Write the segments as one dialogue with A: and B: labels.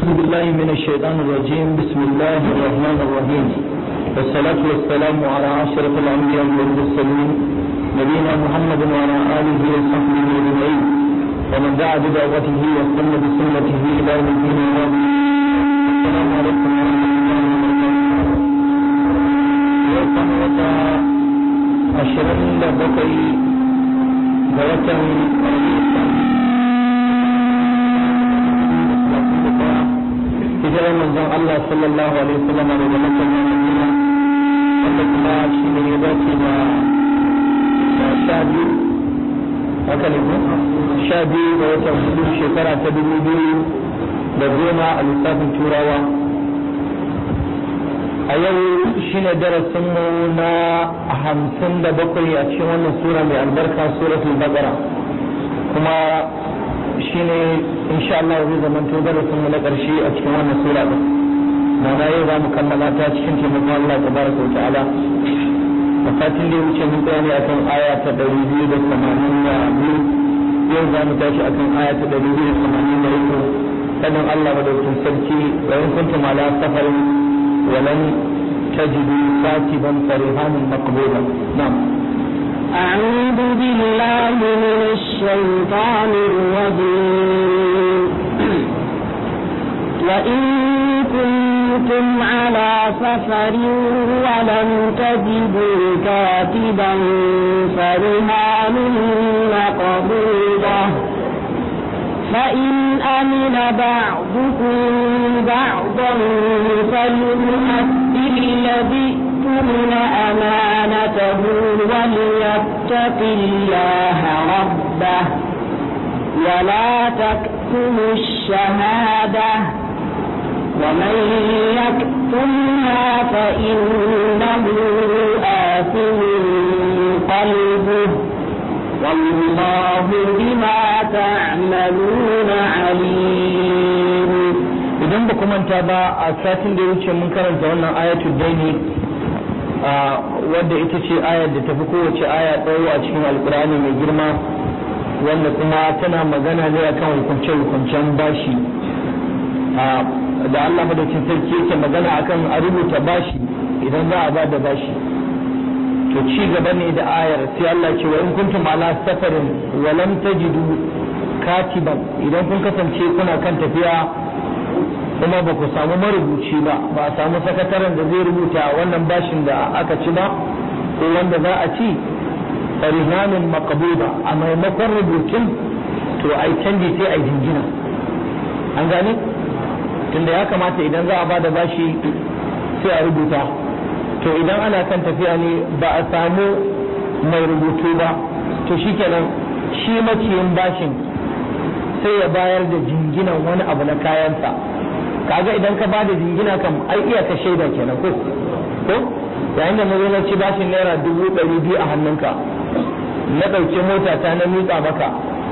A: أعوذ بالله من الشيطان الرجيم بسم الله الرحمن الرحيم والصلاة والسلام على أشرف الأنبياء والمرسلين نبينا محمد وعلى آله وصحبه أجمعين ومن دعا بدعوته واستنى بسنته إلى يوم الدين السلام عليكم ورحمة الله وبركاته أشرف بقي بوتن hijirar manzon Allah sallallahu alaihi wasallam daga Makka zuwa Madina wanda kuma shi ne ya dace da sha biyu haka ne ko sha biyu ga watan hudu shekara ta dubu biyu da goma a lissafin turawa a yau shi ne darasinmu na hamsin da bakwai a cikin wannan sura mai albarka suratul baqara kuma shi ne insha Allah zai zama to darasin mu na ƙarshe a cikin wannan sura din mana yau za mu kammala ta cikin taimakon Allah tabaraka wa ta'ala a satin da ya wuce mun tsaya ne akan aya ta ɗari biyu da tamanin da biyu yau za mu tashi akan aya ta ɗari biyu da tamanin da uku sanin Allah madaukakin sarki wa in kuntum ala safarin wa lan tajidu katiban farihanan maqbulan na'am
B: أعوذ بالله من الشيطان الرجيم وإن كنتم على سفر ولم تجدوا كاتبا فرهان مقبوضة فإن أمن بعضكم بعضا فليؤدي الذي يؤتون أمانته وليتق الله ربه ولا تكتموا الشهادة ومن يكتمها فإنه آثم قلبه والله بما تعملون عليم
A: idan ba manta ba a satin da ya wuce mun karanta wannan ayatul daini wadda ita ce ayar da tafi kowace aya tsawo a cikin alkur'ani mai girma wanda kuma tana magana ne akan hukunce-hukuncen bashi da Allah madaukin sarki yake magana akan a rubuta bashi idan za a ba da bashi to ci gaba ne da ayar sai Allah ce wa in kuntum ala safarin wa lam tajidu katiban idan kun kasance kuna kan tafiya kuma ba ku samu marubuci ba ba a samu sakataren da zai rubuta wannan bashin da aka ci ba ko wanda za a ci farihanin maqbuda a maimakon rubutun to ai canji sai ai jingina an gane tunda ya kamata idan za a ba da bashi sai a rubuta to idan ana kan tafiya ne ba a samu mai rubutu ba to shikenan shi maciyin bashin sai ya bayar da jinginan wani abu na kayansa kaga idan ka bada jingina kam ai iya ka shaida kenan ko ko yayin da nazo na ci bashin naira dubu ɗari biyu a hannunka na ɗauke mota ta na miƙa maka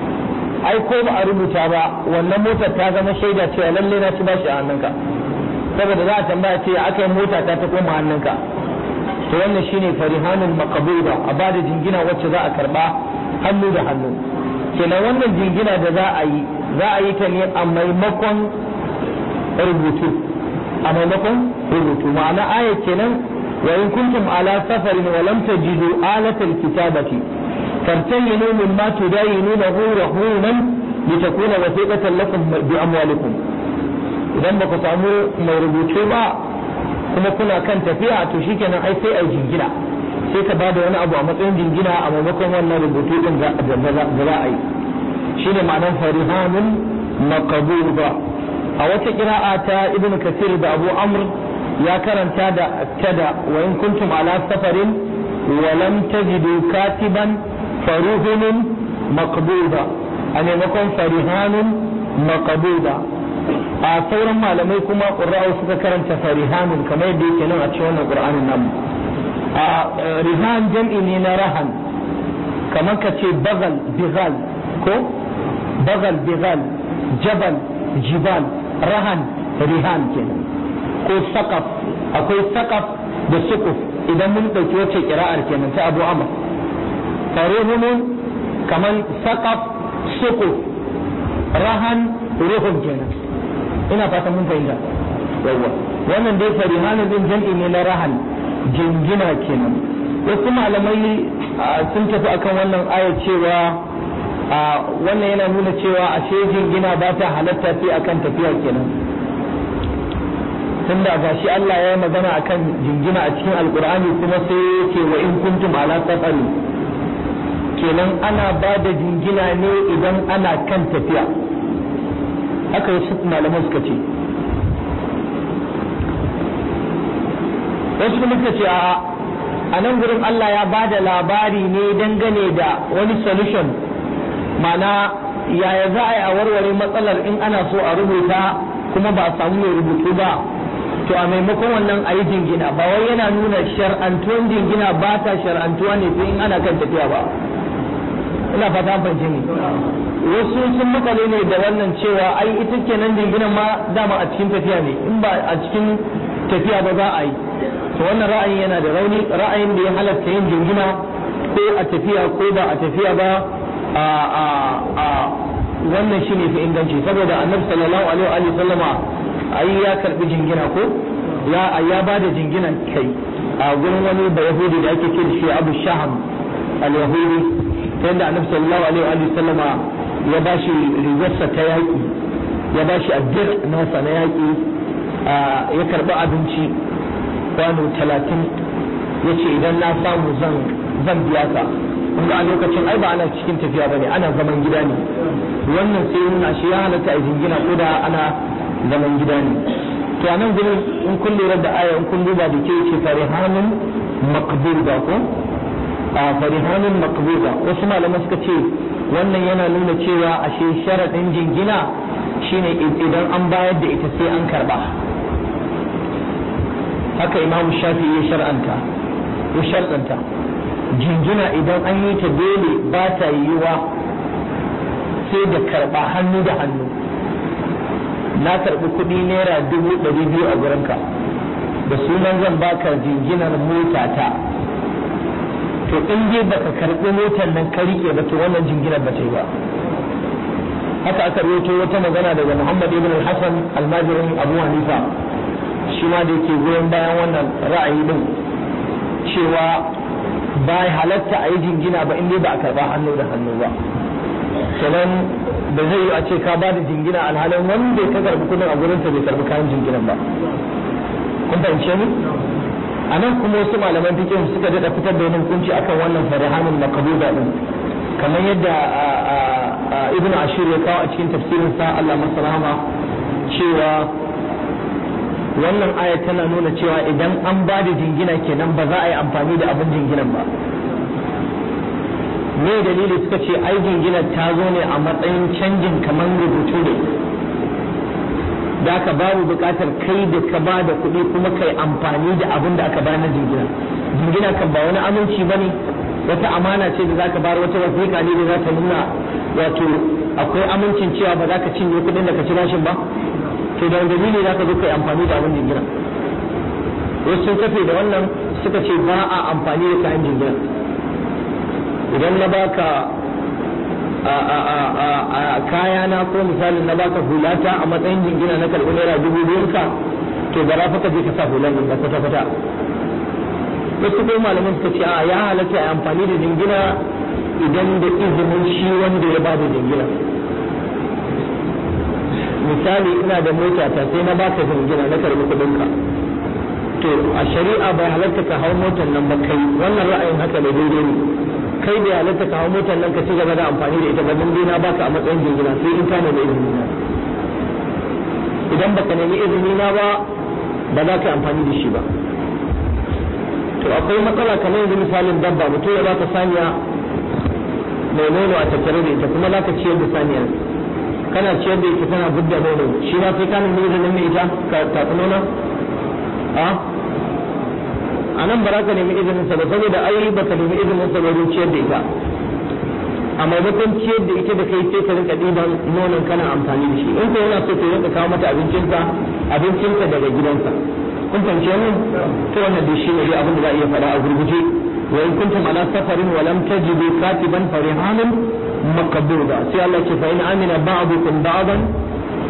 A: ai ko ba a rubuta ba wannan motar ta zama shaida cewa lalle na ci bashi a hannunka saboda za a tambaya ce aka yi mota ta ta koma hannunka to wannan shine farihanul maqbuda a bada jingina wacce za a karba hannu da hannu kenan wannan jingina da za a yi za a yi ta ne a maimakon rubutu a maimakon rubutu ma'ana aya kenan wa in kuntum ala safarin wa lam tajidu alatal kitabati fartayinu mimma tudayinunahu rahunan litakuna wasiqatan lakum bi amwalikum idan ba ku samu mai rubutu ba kuma kuna kan tafiya to shikenan ai sai ai jingina sai ka bada wani abu a matsayin jingina a maimakon wannan rubutu din da za a yi shine ma'anar farihanun maqbuda a wata kira'a ta ibn kasir da abu amr ya karanta da tada wa in kuntum ala safarin wa lam tajidu katiban faruhunun maqbuda a maimakon farihanun maqbuda a sauran malamai kuma qurra'u suka karanta farihanun kamar yadda yake nan a cikin wannan qur'anin nan a rihan jam'i ne na rahan kamar ka ce bagal bigal ko bagal bigal jabal jibal rahan rihan kenan ko sakaf akwai sakaf da sukuf idan mun ɗauki wacce kira'ar kenan ta abu amr farihumun kaman sakaf sukuf rahan ruhun kenan ina fatan mun fahimta yawwa wannan dai farihanu din jam'i ne na rahan jingina kenan wasu malamai sun tafi akan wannan aya cewa wannan yana nuna cewa ashe jingina ba ta halatta sai akan tafiya kenan tunda ga shi Allah ya yi magana akan jingina a cikin alkur'ani kuma sai ya ce wa in kuntum ala safari kenan ana ba da jingina ne idan ana kan tafiya haka wasu malaman suka ce wasu kuma suka ce a a nan gurin Allah ya ba da labari ne dangane da wani solution mana yaya za a yi a warware matsalar in ana so a rubuta kuma ba a samu mai rubutu ba to a maimakon wannan a yi jingina ba wai yana nuna shar'antuwan jingina ba ta shar'antuwa ne sai in ana kan tafiya ba ina fata an fahimci ne wasu sun makale ne da wannan cewa ai ita kenan jinginan ma dama a cikin tafiya ne in ba a cikin tafiya ba za a yi to wannan ra'ayin yana da rauni ra'ayin da ya halatta yin jingina ko a tafiya ko ba a tafiya ba a a a wannan shine fi inganci saboda annabi sallallahu alaihi wa sallama ai ya karbi jingina ko ya ya bada jingina kai a gurin wani da yahudi da ake ce da shi abu shaham al-yahudi ta yadda annabi sallallahu alaihi wa sallama ya bashi rigarsa ta yaki ya bashi addir nasa na yaki ya karbi abinci kwano talatin ya ce idan na samu zan zan biya ka kun a lokacin ai ba ana cikin tafiya bane ana zaman gida ne wannan sai nuna shi ya halatta a jingina ko da ana zaman gida ne to anan gurin in kun lura da aya in kun duba da ke ce farihanun maqbuda ko a farihanun maqbuda wasu malaman suka ce wannan yana nuna cewa ashe sharadin jingina shine idan an bayar da ita sai an karba haka imamu shafi ya shar'anta ya shar'anta jingina idan an yi ta dole ba ta yiwuwa sai da karba hannu da hannu na karbi kuɗi naira dubu ɗari biyu a gurinka da sunan zan baka jinginar mota ta to in dai baka karbi motar nan ka rike ba to wannan jinginar ba ta yi ba haka aka rawaito wata magana daga Muhammad ibn al-Hasan almajirin Abu Hanifa shi ma da yake goyon bayan wannan ra'ayi din cewa ba halatta a yi jingina ba in dai ba a karba hannu da hannu ba sannan da zai yi a ce ka ba da jingina alhalin wanda ka karbi kudin a gurinsa bai karbi kayan jinginan ba kun fahimce ni a nan kuma wasu malaman fikin suka daɗa fitar da wani hukunci akan wannan farihanin makabuda din kamar yadda ibn ashir ya kawo a cikin tafsirin sa Allah masa rahama cewa wannan aya tana nuna cewa idan an ba da jingina kenan ba za a yi amfani da abin jinginan ba me dalili suka ce ai jinginar ta zo ne a matsayin canjin kamar rubutu ne da aka babu bukatar kai da ka ba da kuɗi kuma kai amfani da abin da aka bayar na jingina jingina kan ba wani aminci ba ne wata amana ce da za ka bayar wata wasiƙa ne da za ta nuna wato akwai amincin cewa ba za ka cinye kuɗin da ka ci bashin ba to da dalili za ka zo kai amfani da abin jingina wasu sun kafe da wannan suka ce ba a amfani da kayan jingina idan na baka a kaya na ko misalin na baka hulata a matsayin jingina na karɓi naira dubu biyun ka to ba za ka je ka sa hulan nan ba kwata kwata wasu ko malaman suka ce a ya halatta a amfani da jingina idan da izinin shi wanda ya bada jingina misali ina da mota ta sai na baka jingina na karɓi kuɗin ka to a shari'a bai halatta ka hau motar nan ba kai wannan ra'ayin haka da daidai ne kai bai halatta ka hau motar nan ka ci gaba da amfani da ita ba dan dai na baka a matsayin jingina sai in ka nemi izini na idan baka nemi izini na ba ba za ka yi amfani da shi ba to akwai matsala kamar yanzu misalin dabba mutum ya baka saniya mai nono a tattare da ita kuma za ka ciyar da saniya kana ciyar da ita tana budda nono shi ma sai ka nemi izinin mai ita ka tafi nono a a nan ba za ka nemi izinin sa ba saboda ai ba ka nemi izinin sa wajen ciyar da ita a maimakon ciyar da ita da kai sai ka rinka ɗiban nonon kana amfani da shi in ko yana so ka rinka kawo mata abincinsa abincinsa daga gidansa kun fahimci wannan to wannan dai shi ne dai abin da za a iya faɗa a gurguje wa in kuntum ala safarin wa lam tajidu katiban farihanun maqbuda sai Allah ce fa in amina ba'dukum ba'dan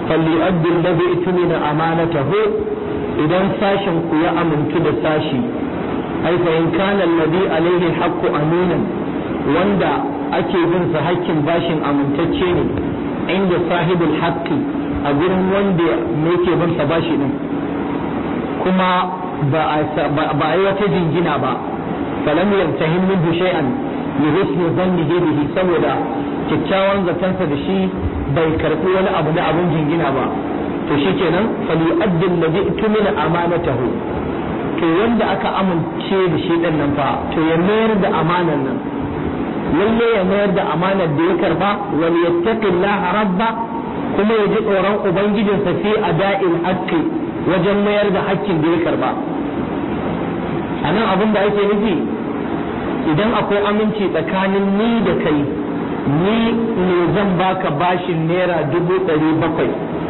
A: فليؤدي الذي اؤتمن امانته idan sashen ku ya amintu da sashi ai fa in kana alladhi alaihi alhaqqu aminan wanda ake bin sa hakkin bashin amintacce ne inda sahibul haqqi a gurin wanda yake bin sa bashi din kuma ba a yi wata jingina ba falam yartahim minhu shay'an li husni dhannihi bihi saboda kyakkyawan zatansa da shi bai karbi wani abu na abun jingina ba to shikenan fali addin ladhi tumina amanatahu to wanda aka amince da shi din nan fa to ya mayar da amanan nan lalle ya mayar da amanar da ya karba wal yattaqillaha rabba kuma ya ji tsoron ubangijinsa fi ada'il haqqi wajen mayar da hakkin da ya karba a nan abin da ake nufi idan akwai aminci tsakanin ni da kai ni ne zan baka bashin naira dubu ɗari bakwai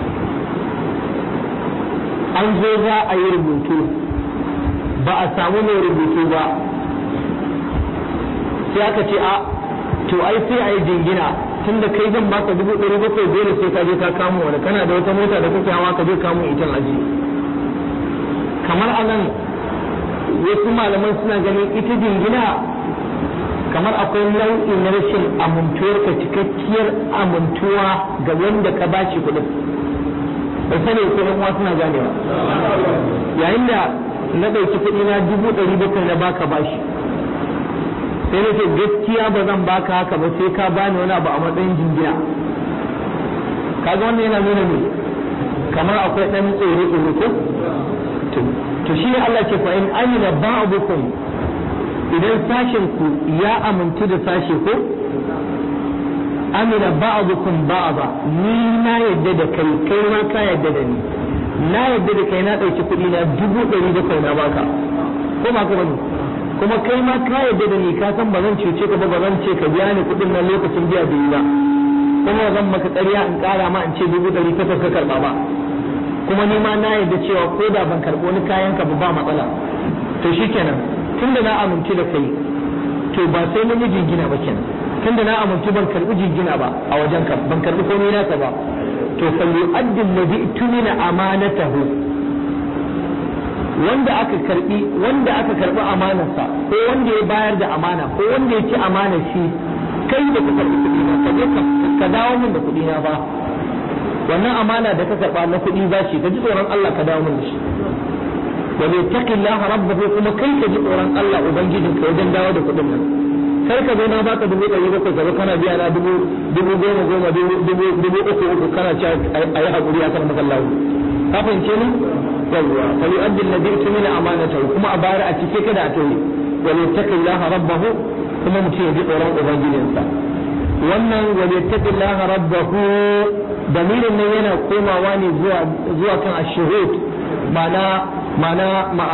A: an zo za a yi rubutu ba a samu mai rubutu ba sai aka ce a to ai sai a yi jingina tun da kai zan baka dubu ɗari bakwai dole sai ka je ka kamo wani kana da wata mota da kake hawa ka je kamo itan aji kamar anan wasu malaman suna ganin ita jingina kamar akwai nau'i na rashin amintuwar ka cikakkiyar amintuwa ga wanda ka bashi kuɗin bai sani ko ɗan uwa suna ganewa yayin da na ɗauki kuɗi na dubu ɗari bakwai na baka bashi sai na ce gaskiya ba zan baka haka ba sai ka bani wani abu a matsayin jingina kaga wannan yana nuna ne kamar akwai ɗan tsoro tsoro ko to shi ne Allah ce fa in amina ba'dukum idan sashen ku ya amintu da sashe ko amina ba'dukum ba'da ni na yadda da kai kai ma ka yadda da ni na yadda da kai na ɗauki kuɗi na dubu ɗari da kai na baka ko ba ka bane kuma kai ma ka yadda da ni ka san ba zan cuce ka ba ba zan ce ka biya ni kuɗin nan lokacin biya bai yi ba kuma zan maka ƙarya in ƙara ma in ce dubu ɗari takwas ka karɓa ba kuma ni ma na yarda cewa ko da ban karɓo wani kayan ka ba matsala to shikenan tunda na amince da kai to ba sai mun yi jingina ba kenan tunda na amince ban karɓi jingina ba a wajen ka ban karɓi komai naka ba to fa yu'addi alladhi tumina amanatahu wanda aka karbi wanda aka karbi amanarsa ko wanda ya bayar da amana ko wanda ya ci amanar shi kai da ka karbi kuɗi na ka je ka dawo min da kuɗi na ba wannan amana da ka karba na kuɗi ba shi ka ji tsoron Allah ka dawo min da shi wa bai taqillah rabbahu kuma kai ka ji tsoron Allah ubangijin ka wajen dawo da kuɗin nan kai ka zo na baka dubu ɗari bakwai ka zo kana biya na dubu dubu goma goma dubu dubu uku uku kana cewa a yi haƙuri a kan makallahu ka fahimce ni yawwa fa yu'addi alladhi tumina amanatahu kuma a bayar a cike kada a toye wa bai taqillah rabbahu kuma mutum ya ji tsoron ubangijinsa wannan wa bai taqillah rabbahu dalilin nan yana komawa ne zuwa zuwa kan ashuhud ma'ana ma'ana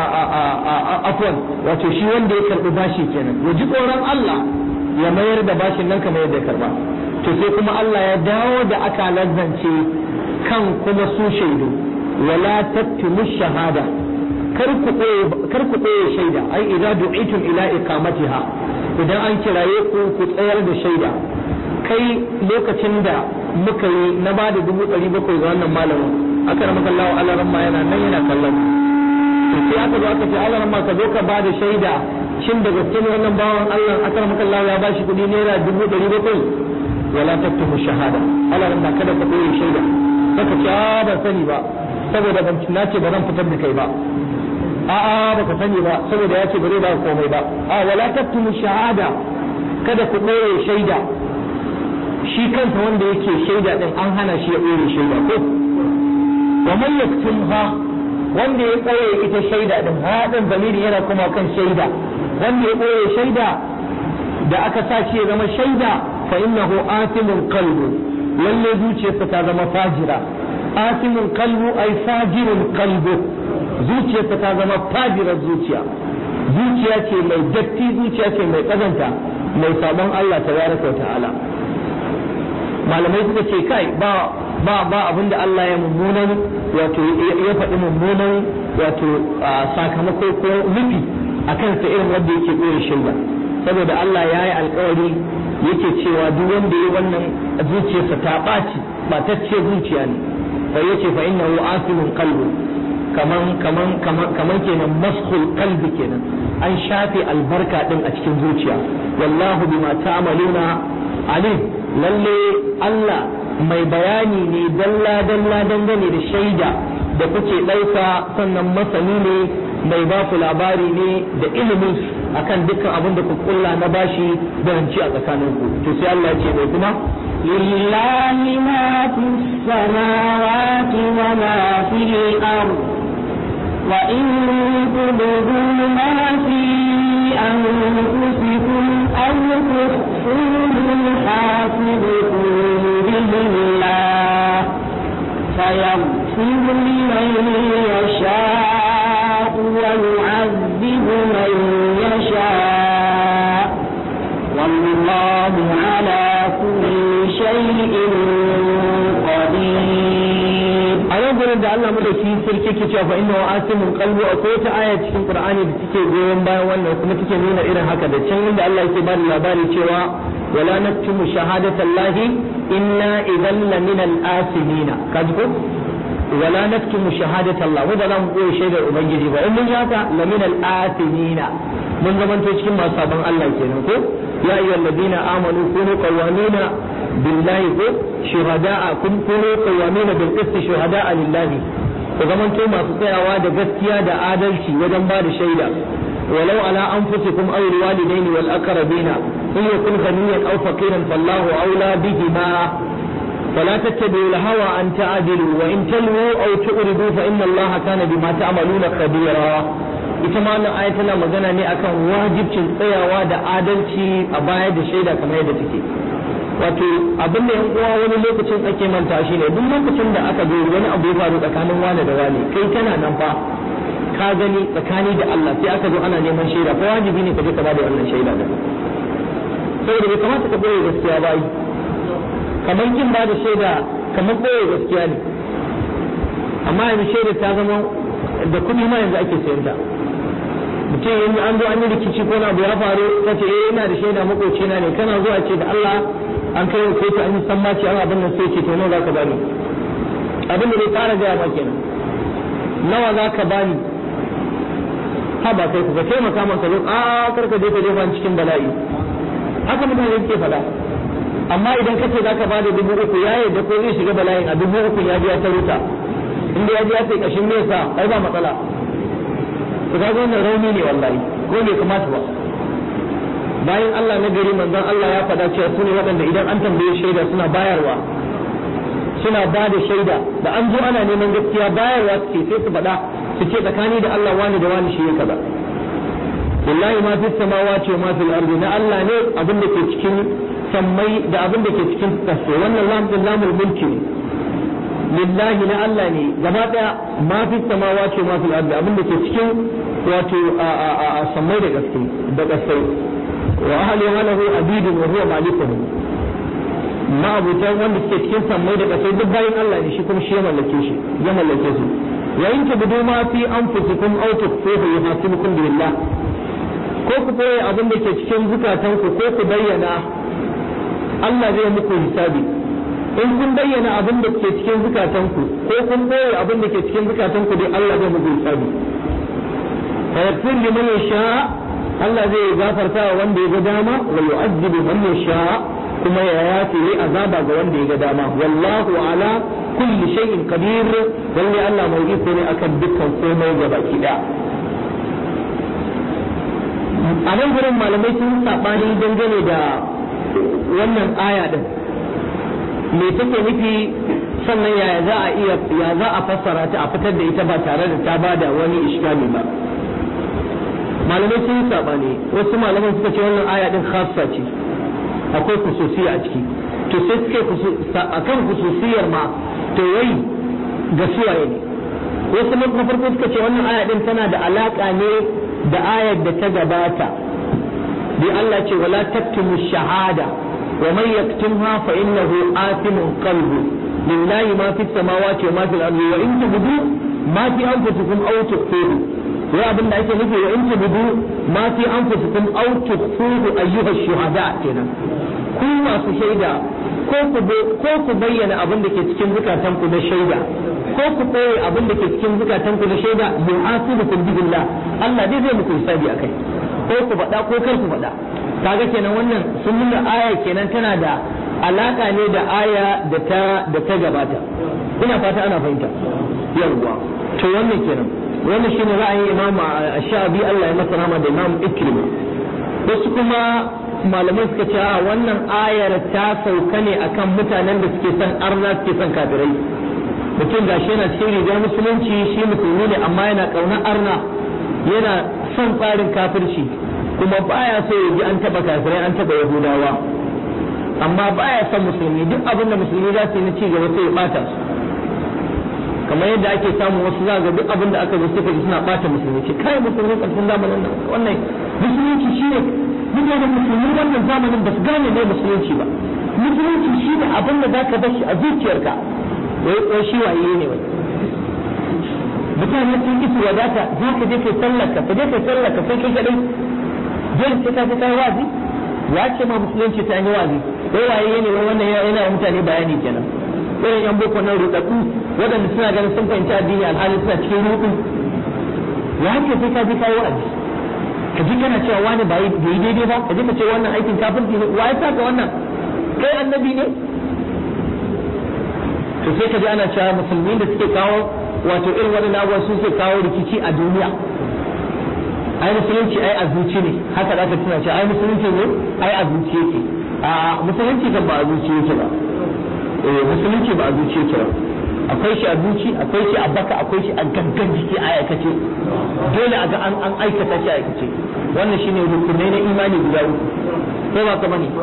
A: afwan wato shi wanda ya karbi bashi kenan ya ji tsoron Allah ya mayar da bashin nan kamar yadda ya karba to sai kuma Allah ya dawo da aka lazzance kan kuma su shaidu wala tattumu shahada kar ku ɓoye shaida ai idza du'itum ila iqamatiha idan an kiraye ku ku tsayar da shaida kai lokacin da muka yi na ba da dubu ɗari bakwai ga wannan malamin aka rama kallawa alaran ma yana nan yana kallon sai aka zo aka ce alaran ma ka zo ka ba da shaida shin da gaske ne wannan bawan Allah aka rama kallawa ya bashi kuɗi naira dubu ɗari bakwai wala taktumu shahada alaran ma kada ka ɓoye shaida saka ce a ban sani ba saboda ban na ce ba zan fitar da kai ba a'a baka sani ba saboda ya ce ba zai ba komai ba a wala taktumu shahada kada ku ɓoye shaida shi kansa wanda yake shaida din an hana shi ya ɓoye shaida ko wa man yaktumha wanda ya ɓoye ita shaida din haɗin zamiri yana kuma kan shaida wanda ya ɓoye shaida da aka sa shi ya zama shaida fa innahu asimun qalbu lalle zuciyarsa ta zama fajira asimun qalbu ay fajirun qalbu zuciyarsa ta zama fajirar zuciya zuciya ce mai datti zuciya ce mai kazanta mai sabon Allah tabaraka wa ta'ala malamai suka ce kai ba ba ba abinda Allah ya mummunan wato ya faɗi mummunan wato sakamako ko nufi a kansa irin wanda yake ɗora shaida saboda Allah ya yi alkawari yake cewa duk wanda ya wannan zuciyarsa ta ɓaci ɓatacce zuciya ne fa yace fa innahu asimun qalbu kaman kaman kaman kaman kenan maskhul qalbi kenan an shafe albarka din a cikin zuciya wallahu bima ta'maluna alim lalle Allah mai bayani ne dalla dalla dangane da shaida da kuke ɗauka sannan masani ne mai ba ku labari ne da ilimin akan dukkan abin da ku kulla na bashi da ranci a tsakaninku to sai Allah ya ce mai kuma
B: لله ما في السماوات وما في الأرض وإن تبدوا ما في أنفسكم أو تخفوه يحاسبكم به الله فيغفر لمن يشاء ويعذب من يشاء والله على كل شيء قدير
A: a nan gurin da Allah madauki sarki ke cewa fa inna wa asimun qalbu akwai wata aya cikin Qur'ani da take goyon bayan wannan kuma take nuna irin haka da can inda Allah yake ba da labari cewa wala naktumu shahadatallahi inna idan la min al-asimina kaji ko wala naktumu shahadatallah wanda za mu koyi shaidar ubangiji ba in mun yi haka la min al-asimina mun zamanto cikin masu sabon Allah kenan ko ya ayyuhal ladina amanu kunu qawwamina billahi ko shuhada'a kun kunu qawwamina bil qist shuhada'a lillahi ku zamanto masu tsayawa da gaskiya da adalci wajen ba da shaida ولو على أنفسكم أو الوالدين والأقربين إن يكن غنيا أو فقيرا فالله أولى بهما فلا تتبعوا الهوى أن تعدلوا وإن تلووا أو تؤردوا فإن الله كان بما تعملون خبيرا ita ma wannan aya tana magana ne akan wajibcin tsayawa da adalci a baya da shaida kamar yadda take wato abin da yan uwa wani lokacin ake manta shi ne duk lokacin da aka zo wani abu ya faru tsakanin wane da wane kai kana nan fa ka gani tsakani da Allah sai aka zo ana neman shaida ko wajibi ne ka je ka bada wannan shaida da saboda bai kamata ka boye gaskiya ba yi kamar kin ba da shaida kamar boye gaskiya ne amma yanzu shaida ta zama da kuɗi ma yanzu ake sayar da mutum yanzu an zo an yi rikici ko na abu ya faru ta ce eh ina da shaida makocina ne kana zuwa ce da Allah an kai wa kotu an yi sammaci an abin nan sai ce to nawa za ka bani abin da bai fara gaya ma kenan nawa za ka bani ha ba kai ku ka taimaka maka zo a kar ka je ka jefa cikin bala'i haka mutane ke faɗa amma idan ka ce za ka bada dubu uku ya yadda ko zai shiga bala'in a dubu uku ya biya ta ruta inda ya biya sai kashin nesa ai ba matsala to ga wannan rauni ne wallahi ko bai kamata ba bayan Allah na gari manzon Allah ya faɗa cewa su ne waɗanda idan an tambaye shaida suna bayarwa suna ba da shaida da an zo ana neman gaskiya bayarwa suke sai su faɗa su ce tsakani da Allah wani da wani shi ya kaza wallahi ma fi samawati wa ma fil ardi na Allah ne abin da ke cikin sammai da abin da ke cikin kasai wannan lam din lamul mulki ne lillahi na Allah ne gaba daya ma fi samawati wa ma fil ardi abin da ke cikin wato a sammai da gaske da kasai wa ahli lahu abidun wa huwa malikuhum ma'abutan wanda suke cikin sammai da kasai duk bayan Allah ne shi kuma shi ya mallake shi ya mallake su wa in tabudu ma fi anfusikum aw tukhfuhu yuhasibukum billah ko ku koyi abin da ke cikin zukatanku ko ku bayyana Allah zai muku hisabi in kun bayyana abin da ke cikin zukatanku ko kun koyi abin da ke cikin zukatanku dai Allah zai muku hisabi fa yaghfir liman yasha Allah zai gafarta wa wanda ya ga dama wa yu'adhibu man yasha kuma ya yafe yi azaba ga wanda ya ga dama wallahu ala kulli shay'in qadir lalle Allah mai iko ne akan dukkan komai ga baki daya a nan gurin malamai sun sabani dangane da wannan aya din me take nufi sannan yaya za a iya ya za a fassara ta a fitar da ita ba tare da ta bada wani iskali ba malamai sun sabani wasu malaman suka ce wannan aya din khassa ce akwai kususiya a ciki to sai suke akan kususiyar ma to wai ga suwaye ne wasu na farko suka ce wannan aya din tana da alaka ne da ayar da ta gabata bi Allah ce wala taktumu shahada wa man yaktumha fa innahu athimun qalbu lillahi ma fi samawati wa ma fil ardi wa in tubdu ma fi anfusikum aw tukhfuhu wai abin da ake nufi wa in tubdu ma fi anfusikum aw tukhfuhu ayyuha shuhada kenan ku masu shaida ko ku ko ku bayyana abin da ke cikin zukatan ku na shaida ko ku ɓoye abin da ke cikin zukatan ku na shaida yu'asibukum billah Allah dai zai muku hisabi akai ko ku faɗa ko kar ku faɗa kaga kenan wannan sun nuna aya kenan tana da alaka ne da aya da ta da ta gabata ina fata ana fahimta yawwa to wannan kenan wannan shine ra'ayin Imam Ash-Shabi Allah ya masa rahama da Imam Ikrimah wasu kuma malamai suka ce a wannan ayar ta sauka ne akan mutanen da suke son arna suke son kafirai mutum gashi yana cikin rigar musulunci shi musulmi ne amma yana ƙaunar arna yana son tsarin kafirci kuma baya so ya ji an taba kafirai an taba yahudawa amma baya son musulmi duk abin da musulmi za su yi na cigaba sai ya bata su kamar yadda ake samu wasu za ga duk abin da aka zo suka ji suna bata musulmi ce kai musulmi ƙarfin zamanin nan wannan musulunci shine mutanen musulmi wannan zamanin ba su gane ne musulunci ba musulunci shine abin da zaka bar shi a zuciyarka wai ko shi waye ne wai mutane sun ki su wadata za ka je kai sallarka ka je kai sallarka sai kai kadai dole sai ka je kai wazi ya ce ma musulunci ta yi wazi wai waye ne wai wannan yana wa mutane bayani kenan irin yan boko nan rudaddu waɗanda suna ganin sun fahimci addini alhali suna cikin rudu ya ce sai ka je kai wazi ka ji kana cewa wani ba yi daidai ba ka ji ka ce wannan aikin kafirci ne wa ya saka wannan kai annabi ne to sai ka ji ana cewa musulmi da suke kawo wato irin waɗannan abubuwa su suke kawo rikici a duniya ai musulunci ai a zuci ne haka za ka tuna cewa ai musulunci ne ai a zuci yake a musulunci kan ba a zuci yake ba eh musulunci ba a zuci yake ba akwai shi a zuci akwai shi a baka akwai shi a gangan jiki a aikace dole a ga an an aikata shi a aikace wannan shine rukunai na imani guda uku ko ba ka bane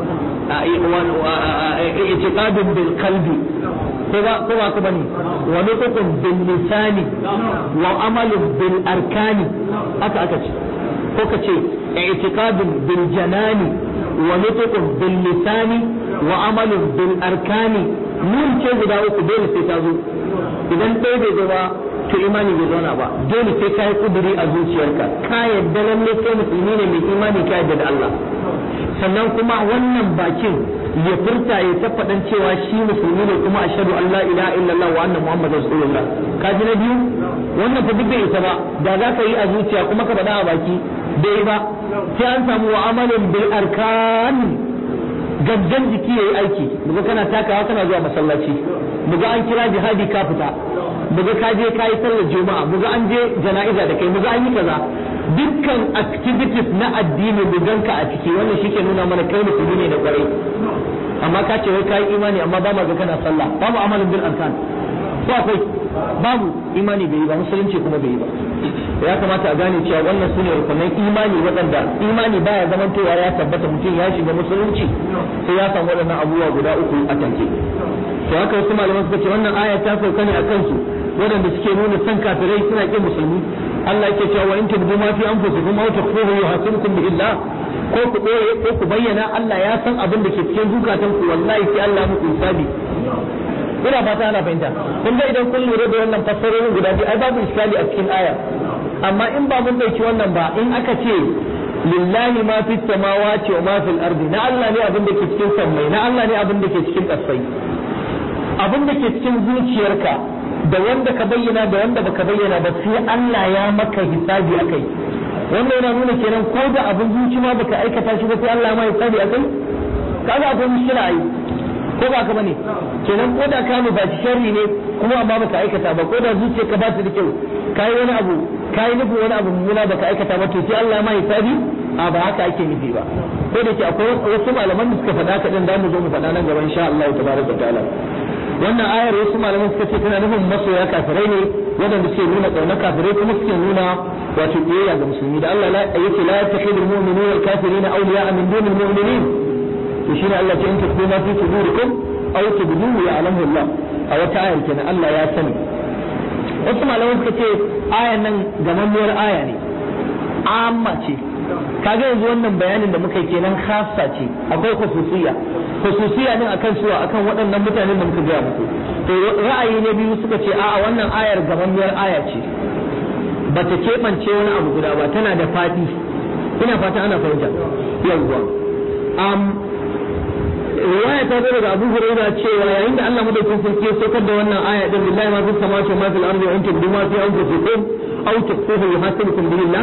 A: a i'tiqadun bil qalbi ko ba ko ba ka bane wa nutqun bil lisani wa amalun bil arkani haka aka ce ko ka ce i'tiqadun bil janani wa nutqun bil lisani wa amalun bil arkani nun ce guda uku dole sai ta zo idan ɗaya bai zo ba to imani bai zauna ba dole sai ka yi kuduri a zuciyarka ka yadda lalle kai musulmi ne mai imani ka yadda da Allah sannan kuma wannan bakin ya furta ya tabbatar cewa shi musulmi ne kuma ashhadu an la ilaha illallah wa anna muhammadar rasulullah ka ji na biyu wannan fa duk bai isa ba da za ka yi a zuciya kuma ka faɗa a baki bai ba sai an samu wa amalin bil arkan gangan jiki yayi aiki muga kana takawa kana zuwa masallaci muga an kira jihadi ka fita muga ka je kai sallar juma'a muga an je jana'iza da kai muga an yi kaza dukkan activities na addini muganka a ciki wannan shike nuna mana kai musulmi ne da kwarai amma ka ce wai kai imani amma ba ma ga kana sallah babu amalin bil arkan ko akwai babu imani bai yi ba musulunci kuma bai yi ba ya kamata a gane cewa wannan sune rukunan imani waɗanda imani baya zamantowa ya tabbata mutum ya shiga musulunci sai ya samu waɗannan abubuwa guda uku a tanke to haka wasu malaman suka ce wannan aya ta sauka ne a kansu waɗanda suke nuna san kafirai suna ƙin musulmi Allah yake cewa in tubdu ma fi anfusikum aw tukhfuhu yuhasibukum bi illah ko ku ɓoye ko ku bayyana Allah ya san abin da ke cikin zukatan ku wallahi sai Allah muku hisabi ina fata ana fahimta kun ga idan kun lura da wannan fassarorin guda biyu ai babu iskali a cikin aya amma in ba mun dauki wannan ba in aka ce lillahi ma fi samawati wa ma fil ardi na Allah ne abin da ke cikin sammai na Allah ne abin da ke cikin ƙasai abin da ke cikin zuciyarka da wanda ka bayyana da wanda baka bayyana ba sai Allah ya maka hisabi akai wannan yana nuna kenan ko da abin zuci ma baka aikata shi ba sai Allah ya ma hisabi akai kaga akwai mushkila ai ko ba ka bane kenan ko da ka ba sharri ne kuma amma baka aikata ba ko da zuciyarka ba ta da kyau kai wani abu kai nufi wani abu mummuna baka aikata ba to sai Allah ma hisabi a ba haka ake nufi ba ko da ke akwai wasu malaman da suka faɗa ka din da mu zo mu faɗa nan gaba insha Allah tabaraka ta'ala wannan ayar wasu malaman suka ce tana nufin masoya kafirai ne waɗanda suke nuna ƙauna kafirai kuma suke nuna wato biyayya ga musulmi da Allah yake la yattakhidul mu'minuna al-kafirina awliya'a min dunil mu'minin to shine Allah ce in tukhu ma fi sudurikum aw tubduhu ya'lamu Allah a wata ayar kenan Allah ya sani wasu malaman suka ce ayan nan gamammiyar aya ne amma ce kaga yanzu wannan bayanin da muka yi kenan khassa ce akwai khususiyya khususiyya din akan suwa akan waɗannan mutanen da muka gaya muku to ra'ayi na biyu suka ce a'a wannan ayar gamammiyar aya ce bata keɓance wani abu guda ba tana da faɗi ina fata ana fahimta yawwa riwaya ta zo daga Abu Hurairah cewa yayin da Allah madaukakin sarki ya saukar da wannan aya din billahi ma fis samawati wa ma fil ardi wa antum bima fi anfusikum aw tukhfuhu yuhasibukum billah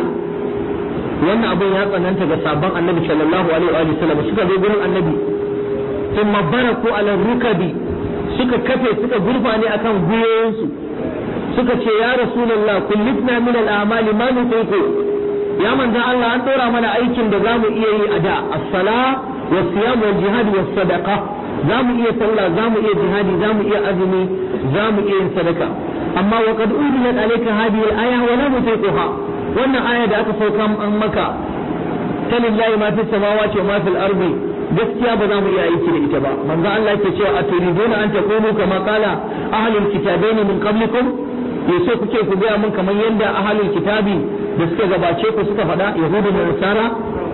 A: wannan abin ya tsananta ga sabon annabi sallallahu alaihi wa sallam suka zo gurin annabi thumma baraku ala rukabi suka kafe suka gurfane akan gwiwoyinsu suka ce ya rasulullah kullitna min al-a'mali ma nutiqu ya manzon Allah an dora mana aikin da zamu iya yi a da as-sala wa siyam wal jihad was sadaqa zamu iya sallah zamu iya jihadi zamu iya azumi zamu iya yin sadaka amma wa qad udiyat alayka hadhihi al-aya wa la nutiquha wannan aya da aka sauka an maka ta lillahi ma fi samawati wa ma fil ardi gaskiya ba za mu iya aiki da ita ba manzo Allah yake cewa aturiduna an takunu kama qala ahlul kitabaini min qablikum yaso kuke ku ga mun kamar yadda ahlul kitabi da suka gabace ku suka faɗa yahudu da nasara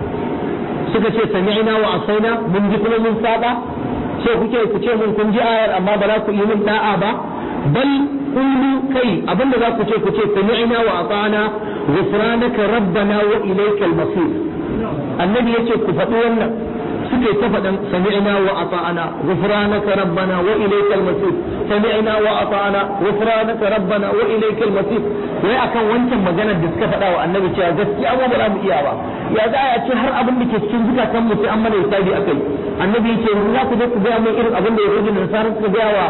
A: suka ce sami'na wa asaina mun ji kuma mun saba so kuke ku ce mun kun ji ayar amma ba za ku yi mun da'a ba bal qulu kai abinda za ku ce ku ce sami'na wa ata'na ghufranaka rabbana wa ilaykal masir annabi yace ku faɗi wannan suke ta faɗan sami'na wa ata'na ghufranaka rabbana wa ilaykal masir sami'na wa ata'na ghufranaka rabbana wa ilaykal masir wai akan wancan maganar da suka faɗa wa annabi cewa gaskiya mu ba za mu iya ba ya za a ce har abin da ke cikin zukatan mu sai an mana hisabi akai annabi yace yanzu za ku je ku gaya mun irin abin da yahudu da nasara suka gaya wa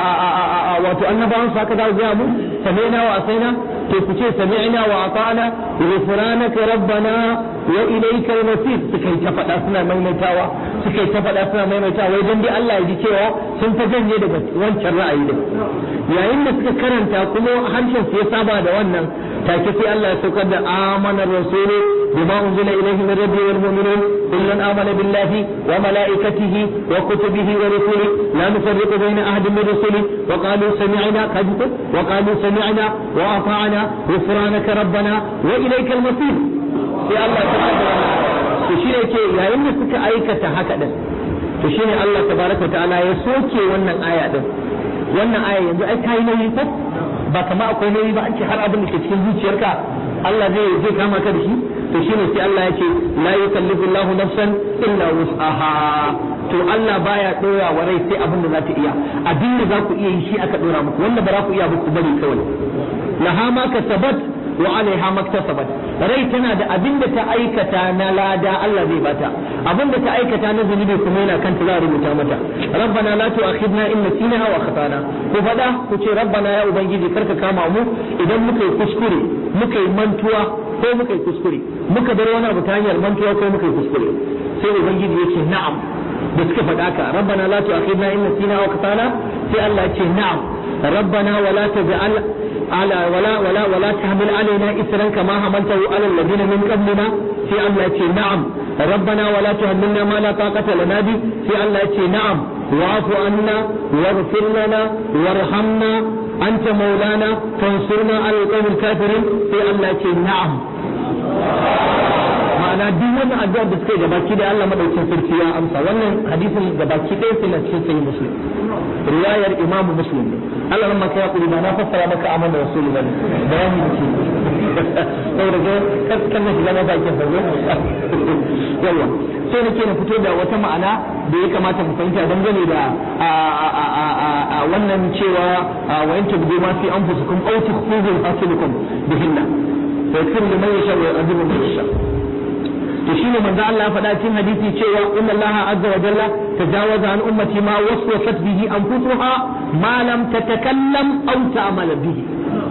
A: wato annabawan su haka za ku gaya mu sami'na wa asaina to ku ce sami'na wa ata'na ghufranaka rabbana wa ilaykal masir suka yi ta faɗa suna maimaitawa suka yi ta faɗa suna maimaitawa wai dan dai Allah ya ji cewa sun fa janye daga wancan ra'ayi din yayin da suka karanta kuma harshen su ya saba da wannan take sai Allah ya saukar da amana rasulu bima unzila ilayhi min rabbi wal mu'minun kullun amana billahi wa malaikatihi wa kutubihi wa rusulihi la nufarriqu bayna ahadin min rusuli wa qalu sami'na kadhib wa qalu sami'na wa ata'na ghufranaka rabbana wa ilaykal masir sai Allah ta to shi ne ke yayin da suka aikata haka din to shine Allah tabaraka ta'ala ya soke wannan aya din wannan aya yanzu ai kai nauyi ko ba kama akwai nauyi ba an ce har abin da ke cikin zuciyarka Allah zai zai kama ka da shi to shine sai Allah ya ce la yukallifu Allahu nafsan illa wus'aha to Allah baya dora wa rai sai abin da za ta iya abin da za ku iya yi shi aka dora muku wanda ba za ku iya ba ku bari kawai laha ma kasabat wa alaiha maktasabat rai tana da abin da ta aikata na lada Allah zai bata abin da ta aikata na zunubi kuma yana kanta za a rubuta mata rabbana la tu'akhidna in nasina aw akhtana ku fada ku ce rabbana ya ubangiji karka kama mu idan muka yi kuskure muka yi mantuwa ko muka yi kuskure muka bar wani abu ta hanyar mantuwa ko muka yi kuskure sai ubangiji ya ce na'am da suka faɗa ka rabbana la tu'akhidna in nasina aw akhtana sai Allah ya ce na'am rabbana wala taj'al على ولا ولا ولا تحمل علينا إسرا كما حملته على الذين من قبلنا في الله يتي نعم ربنا ولا تحملنا ما لا طاقة لنا به في الله يتي نعم واعف عنا واغفر لنا وارحمنا أنت مولانا فانصرنا على القوم الكافرين في الله يتي نعم ma'ana duk wani addu'a da suka yi gabaki da Allah madaukin sarki ya amsa wannan hadisin gabaki ɗaya sai na cikin sahih muslim riwayar imamu muslim ne Allah ran maka ya kuri ba na fassara maka amana rasulu bane bayani da shi saboda ga kan na shiga masa ake fago yawa sai nake na fito da wata ma'ana da ya kamata mu fahimta dangane da wannan cewa wa in tabdu ma fi anfusikum aw tukhfuhu hasibukum bihinna fa yakfir liman yasha wa yu'adhibu man yasha to shine manzo Allah ya faɗa cikin hadisi cewa inna Allah azza wa jalla tajawaza an ummati ma waswasat bihi anfusuha ma lam tatakallam aw ta'mal bihi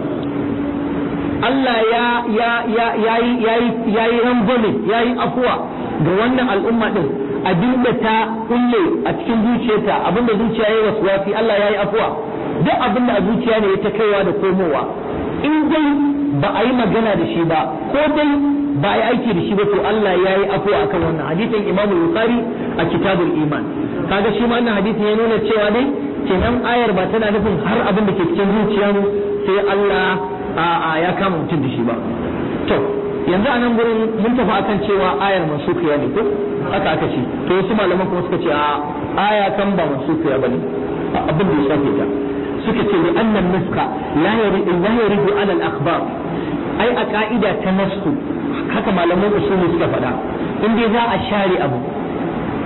A: Allah ya ya ya yayi yayi yayi rangwame yayi afuwa ga wannan al'umma din abinda ta kulle a cikin zuciyarta abinda zuciya yayi waswasi Allah yayi afuwa duk abinda a zuciya ne ya ta kaiwa da komowa in dai ba a yi magana da shi ba ko dai ba a yi aiki da shi ba to Allah ya yi afuwa akan wannan hadisin Imam Bukhari a kitabul iman kaga shi ma wannan hadisin ya nuna cewa dai kenan ayar ba tana nufin har abin da ke cikin zuciya sai Allah a ya kama mutum da shi ba to yanzu a nan gurin mun tafi akan cewa ayar mansukiya ne ko haka aka ce to wasu malaman kuma suka ce a aya kan ba mansukiya bane abin da ya shafe ta suka ce li annan nuska la yaridu la yaridu ala al akhbar ai a ka'ida ta nasku haka malaman usuli suka faɗa in dai za a share abu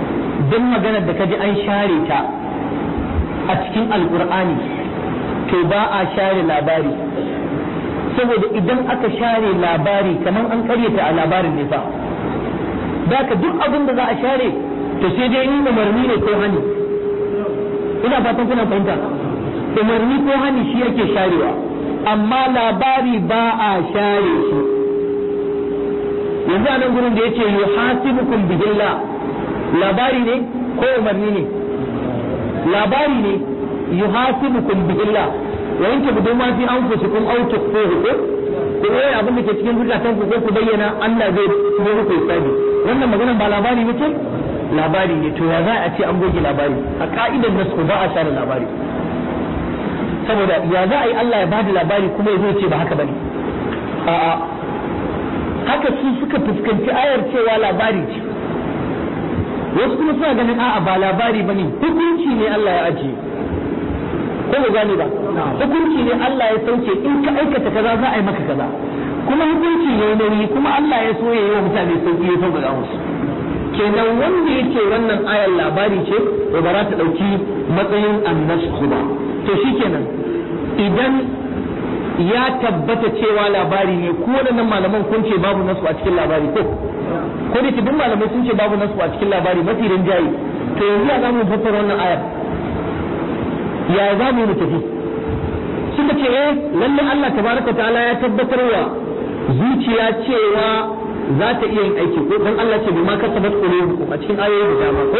A: duk maganar da kaji an share ta a cikin alkur'ani to ba a share labari saboda idan aka share labari kamar an karyata a labarin ne fa da ka duk abin da za a share to sai dai in umarni ne ko hani ina fatan kuna fahimta umarni ko hani shi yake sharewa amma labari ba a share shi yanzu a nan gurin da yace yuhasibukum bihillah labari ne ko umarni ne labari ne yuhasibukum bihillah wa in tabdu ma fi anfusikum aw tukhfuhu ko ko eh abin da ke cikin zukatan ku ko ku bayyana Allah zai yi muku hisabi wannan maganar ba labari ne ce labari ne to ya za a ce an goge labari a ka'idar nasu ba a share labari saboda ya za a yi Allah ya bada labari kuma ya zo ce ba haka bane a'a haka su suka fuskanci ayar cewa labari ce wasu kuma suna ganin a'a ba labari bane hukunci ne Allah ya ajiye ko ba gane ba hukunci ne Allah ya sauke in ka aikata kaza za a yi maka kaza kuma hukunci ne nauyi kuma Allah ya so ya yi wa mutane sauki ya sauka musu kenan wanda yake wannan ayar labari ce to ba za ta dauki matsayin annasku ba to shikenan idan ya tabbata cewa labari ne ko waɗannan malaman kun ce babu nasu a cikin labari ko ko da duk malamai sun ce babu nasu a cikin labari mafi rinjaye to yanzu ya zamu fassara wannan ayar ya za mu yi tafi suka ce eh lalle Allah tabaraka ta'ala ya tabbatar wa zuciya cewa za ta iya yin aiki ko dan Allah ce bi ma kasabat qulubukum a cikin ayoyi da dama ko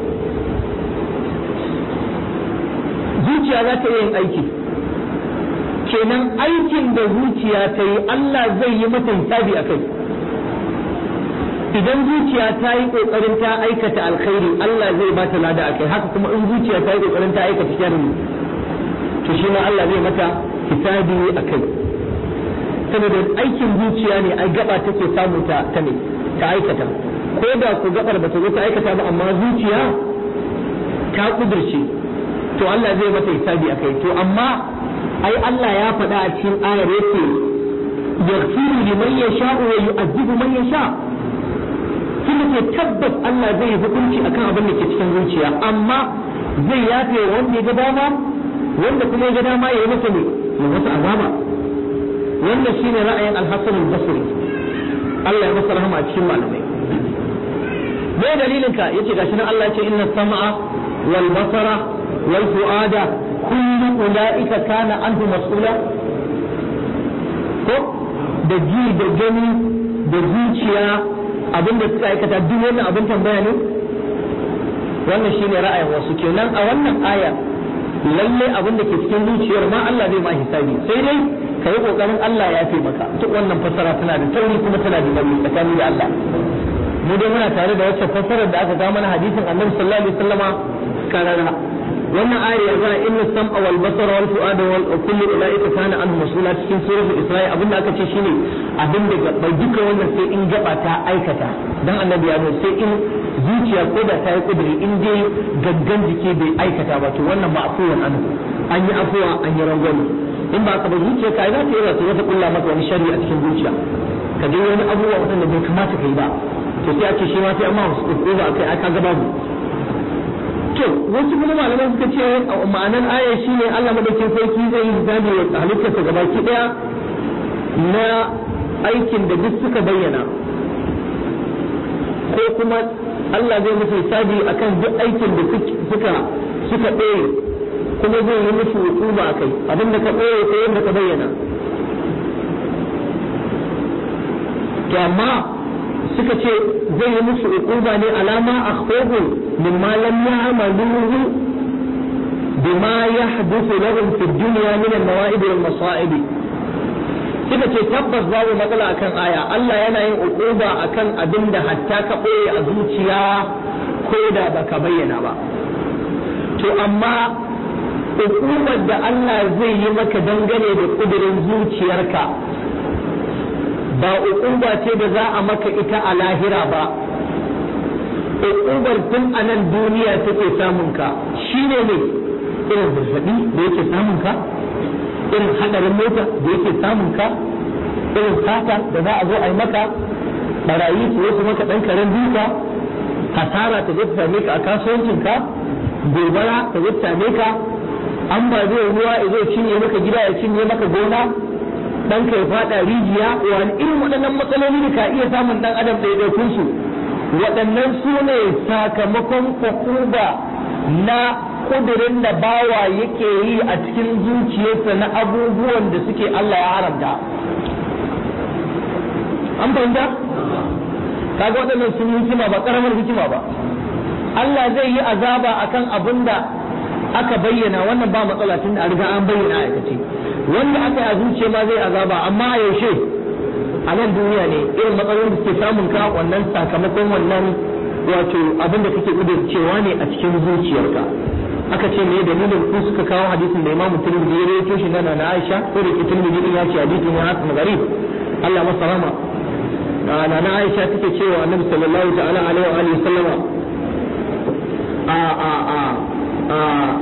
A: zuciya za ta iya yin aiki kenan aikin da zuciya ta yi Allah zai yi mata hisabi a kai idan zuciya ta yi kokarin ta aikata alkhairi Allah zai ba ta lada a kai haka kuma in zuciya ta yi kokarin ta aikata sharri to shi ma Allah zai mata hisabi a kai saboda aikin zuciya ne ai gaba take samu ta ta ne ta aikata ko da ku gabar ba ta zo ta aikata ba amma zuciya ta kudurce to Allah zai mata hisabi a kai to amma ai Allah ya faɗa a cikin ayar yake yaghfiru liman yasha'u wa yu'adhibu man yasha' kuma ce tabbas Allah zai yi hukunci akan abin da ke cikin zuciya amma zai yafe wanda ya ga dama wanda kuma ya ga dama ya yi masa ne ya masa azaba wannan shine ra'ayin al-Hasan al-Basri Allah ya masa rahama a cikin malamai me dalilin ka yace gashi nan Allah ya ce inna sam'a wal basara wal fuada kullu ulaika kana anhu mas'ula ko da ji da gani da zuciya abin da suka aikata duk wannan abin tambaya ne wannan shine ra'ayin wasu kenan a wannan aya lalle abin da ke cikin zuciyar ma Allah zai ma hisabi sai dai ka yi kokarin Allah ya fi maka duk wannan fassara tana da tauri kuma tana da nauyi tsakani da Allah mu dai muna tare da wacce fassarar da aka ga mana hadisin Annabi sallallahu alaihi wasallama karara wannan ayar ya zana inna sam'a wal basara wal fu'ada wal kullu ulaika kana anhu mas'ula cikin suratul isra'i abinda aka ce shine abin da bai duka wannan sai in gaba ta aikata dan annabi ya sai in zuciya ko da ta yi kudiri in dai gangan jiki bai aikata ba to wannan ba afuwan anhu an yi afuwa an yi rangwame in ba ka ba zuciya ka za ta yi wasu wata kulla maka wani shari'a a cikin zuciya ka je wani abubuwa waɗanda bai kamata ka yi ba to sai a ce shi ma sai amma wasu ba a kai aka gaba to wasu kuma malaman suka ce ma'anar aya shi ne Allah madaukin sarki zai yi hisabi wa halittarsa gabaki daya na aikin da duk suka bayyana ko kuma Allah zai musu hisabi akan duk aikin da suka suka ɓoye kuma zai yi musu hukuma a kai abin da ka ɓoye ko yadda ka bayyana to amma suka ce zai yi musu hukuma ne alama akhfahu mimma lam ya'maluhu bima yahduthu lahum fi dunya min al-nawa'ib wal masa'ib suka ce tabbas babu matsala akan aya Allah yana yin hukuma akan abin da hatta ka ɓoye a zuciya ko da baka bayyana ba to amma hukumar da Allah zai yi maka dangane da kudirin zuciyarka ba ukuba ce da za a maka ita a lahira ba ukubar tun a nan duniya take samun ka shine ne irin zazzabi da yake samun ka irin hadarin mota da yake samun ka irin sata da za a zo a yi maka barayi su wasu maka dan karen duka hasara ta zai same ka a kasuwancinka gobara ta zai same ka an ba zai ruwa ya zo cinye maka gida ya cinye maka gona dan ka ya fada rijiya wani irin waɗannan matsaloli da ka iya samun dan adam ɗaiɗaikun su waɗannan su ne sakamakon hukuba na kudirin da bawa yake yi a cikin zuciyarsa na abubuwan da suke Allah ya haramta an fahimta kaga waɗannan sun yi hikima ba ƙaramar hikima ba Allah zai yi azaba akan abin da aka bayyana wannan ba matsala tun da an riga an bayyana aikace wanda aka yi a zuciya ma zai azaba amma a yaushe a nan duniya ne irin matsalolin da suke samun ka wannan sakamakon wannan wato abin da kake cewa ne a cikin zuciyarka aka ce me dalilin ku suka kawo hadisin da Imam Tirmidhi ya rawaito shi na na Aisha ko da Tirmidhi din ya ce hadisin ya hasan gharib Allah masa rahama na na Aisha take cewa Annabi sallallahu ta'ala alaihi wa alihi sallama a a a a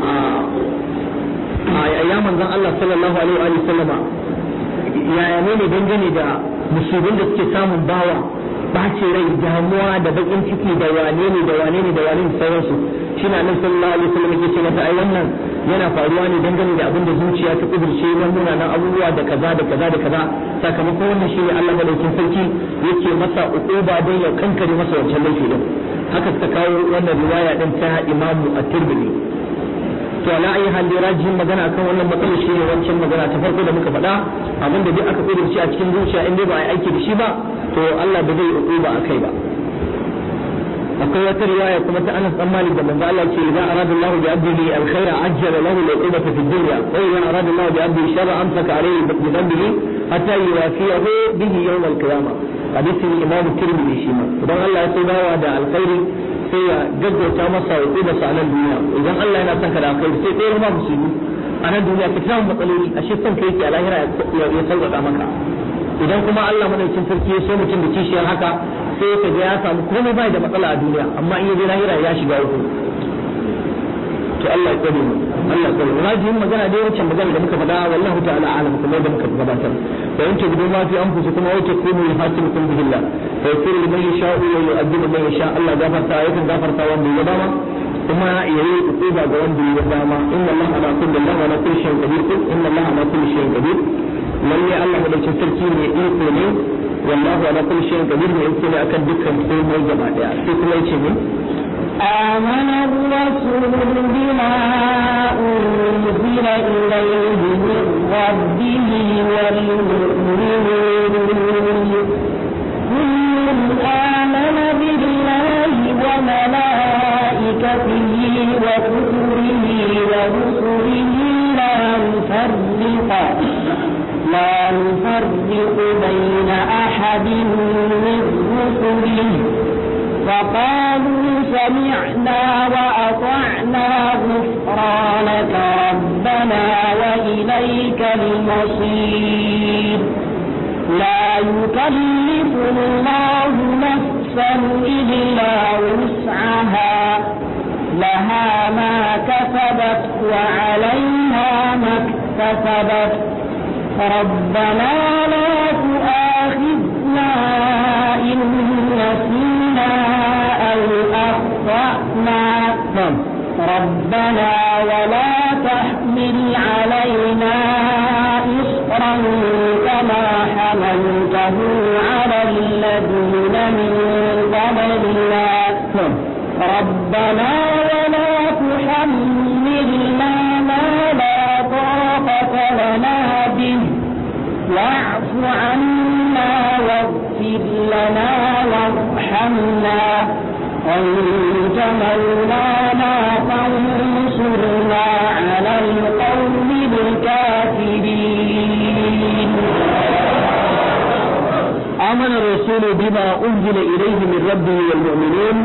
A: a a ya manzon Allah sallallahu alaihi wa alihi sallama yaya ne ne dangane da musulmin da suke samun bawa bace rai damuwa da bakin ciki da wane ne da wane ne da wane ne sauransu shi na nan sallallahu alaihi wasallam yake ce mata ai wannan yana faruwa ne dangane da abin da zuciya ta kudurce na munanan abubuwa da kaza da kaza da kaza sakamakon wannan shi ne Allah madaukin sarki yake masa uquba don ya kankare masa wancan laifi din haka suka kawo wannan riwaya din ta Imam At-Tirmidhi to ala ayi hal da rajihin magana akan wannan matsalar shi ne wancan magana ta farko da muka faɗa abin da duk aka kudurce a cikin zuciya in dai ba a yi aiki da shi ba to Allah ba zai uquba akai ba akwai wata riwaya kuma ta Anas dan Malik da manzo Allah ce idan arada Allah bi abdihi alkhaira ajjala lahu al-uqubata fi dunya wa idan arada Allah bi abdihi sharra amsaka alayhi bi dhanbihi hatta yuwafiyahu bihi yawm al-qiyamah hadisin Imam Tirmidhi shi ma idan Allah ya so bawa da alkhairi sai ya gaggauta masa uquba sa nan duniya idan Allah yana son ka da alkhairi sai ɗaya ma musulmi a nan duniya ka samu matsaloli ashe son kai yake a lahira ya sauƙaƙa maka idan kuma Allah madaukin sarki ya so mutum da kishiyar haka sai ka ga ya samu komai bai da matsala a duniya amma in ya je lahira ya shiga uku to Allah ya tsare mu Allah ya tsare mu rajihin magana dai wancan magana da muka faɗa wallahu ta'ala alam kuma da muka gabatar da yanke gudu ma fi anfusikum wa takunu yuhasibukum billah fa yaghfiru liman yasha'u wa yu'adhibu man yasha Allah gafarta yakan gafarta wanda ya dama kuma ya yi ukuba ga wanda ya dama inna Allah ala kulli Allah ala kulli shay'in qadir inna Allah ala kulli shay'in qadir lalle Allah madaukakin sarki ne iko ne والله على كل شيء قدير ويمكن أكن دكان كل جماعة في كل شيء
B: آمن الرسول بما أنزل إليه من ربه والمؤمنون كل آمن بالله وملائكته وكتبه ورسله لا نفرق لا نفرق بين أحد من رسله فقالوا سمعنا وأطعنا غفرانك ربنا وإليك المصير لا يكلف الله نفسا إلا وسعها لها ما كسبت وعليها ما اكتسبت ربنا لا تؤاخذنا إن نسينا أو أخطأنا
A: نعم
B: ربنا ولا تحمل علينا إصرا كما حملته على الذين من قبلنا
A: نعم
B: ربنا ولا تحملنا ما لا طاقة لنا به واعف عنا واغفر لنا وارحمنا أنت مولانا فانصرنا على القوم الكافرين
A: آمن الرسول بما أنزل إليه من ربه والمؤمنون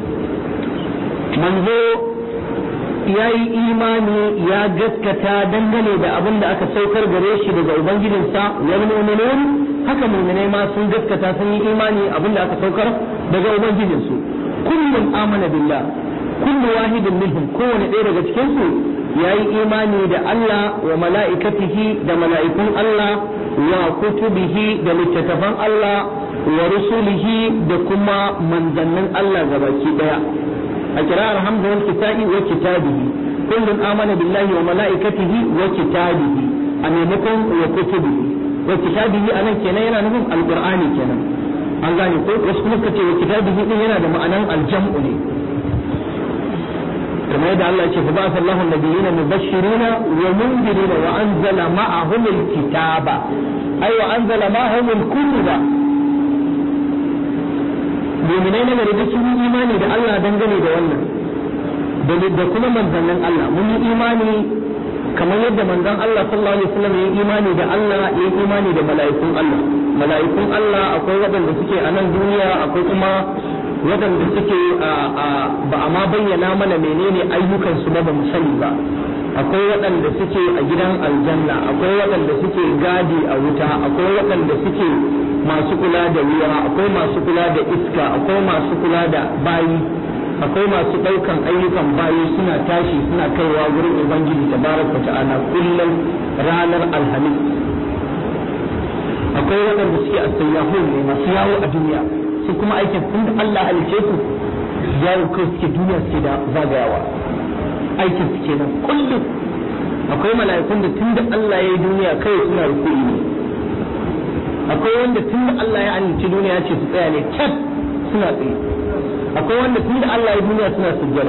A: منذ ya yi imani ya gaskata dangane da abin da aka saukar gare shi daga ubangijinsa wal mu'minun haka mu'minai ma sun gaskata sun yi imani abin da aka saukar daga ubangijinsu kullum amana billah kullu wahidin minhum kowane ɗaya daga cikin su ya yi imani da Allah wa mala'ikatihi da mala'ikun Allah wa kutubihi da littattafan Allah wa rusulihi da kuma manzannin Allah gabaki daya a kira'ar hamza wal kitabi wa kitabihi kullun amana billahi wa malaikatihi wa kitabihi a maimakon wa kutubihi wa kitabihi anan kenan yana nufin alqur'ani kenan an gane ko wasu kuma suka ce wa kitabihi din yana da ma'anan aljam'u ne kamar yadda Allah ya ce fa ba'atha Allahu an-nabiyina mubashshirina wa mundirina wa anzala ma'ahum al-kitaba ay wa anzala ma'ahum al-kutuba mu'minai na gari duk sun yi imani da Allah dangane da wannan da kuma manzannin Allah mun yi imani kamar yadda manzon Allah sallallahu alaihi wasallam ya yi imani da Allah ya yi imani da mala'ikun Allah mala'ikun Allah akwai waɗanda suke a nan duniya akwai kuma waɗanda suke ba a ma bayyana mana menene ayyukansu ba ba mu sani ba akwai waɗanda suke a gidan aljanna akwai waɗanda suke gadi a wuta akwai waɗanda suke masu kula da ruwa akwai masu kula da iska akwai masu kula da bayi akwai masu ɗaukan ayyukan bayi suna tashi suna kaiwa wurin ubangiji tabaraka ta'ala kullum ranar alhamis akwai waɗanda suke a sayyahun ne masu yawo a duniya su kuma aikin tun da Allah halice su yawo kai suke duniya suke da zagayawa aikin su kenan kullum akwai mala'ikun da tun da Allah ya yi duniya kai suna rukuni ne akwai wanda tun da Allah ya halice duniya ce su tsaya ne kyat suna tsaye akwai wanda tun da Allah ya duniya suna sujjada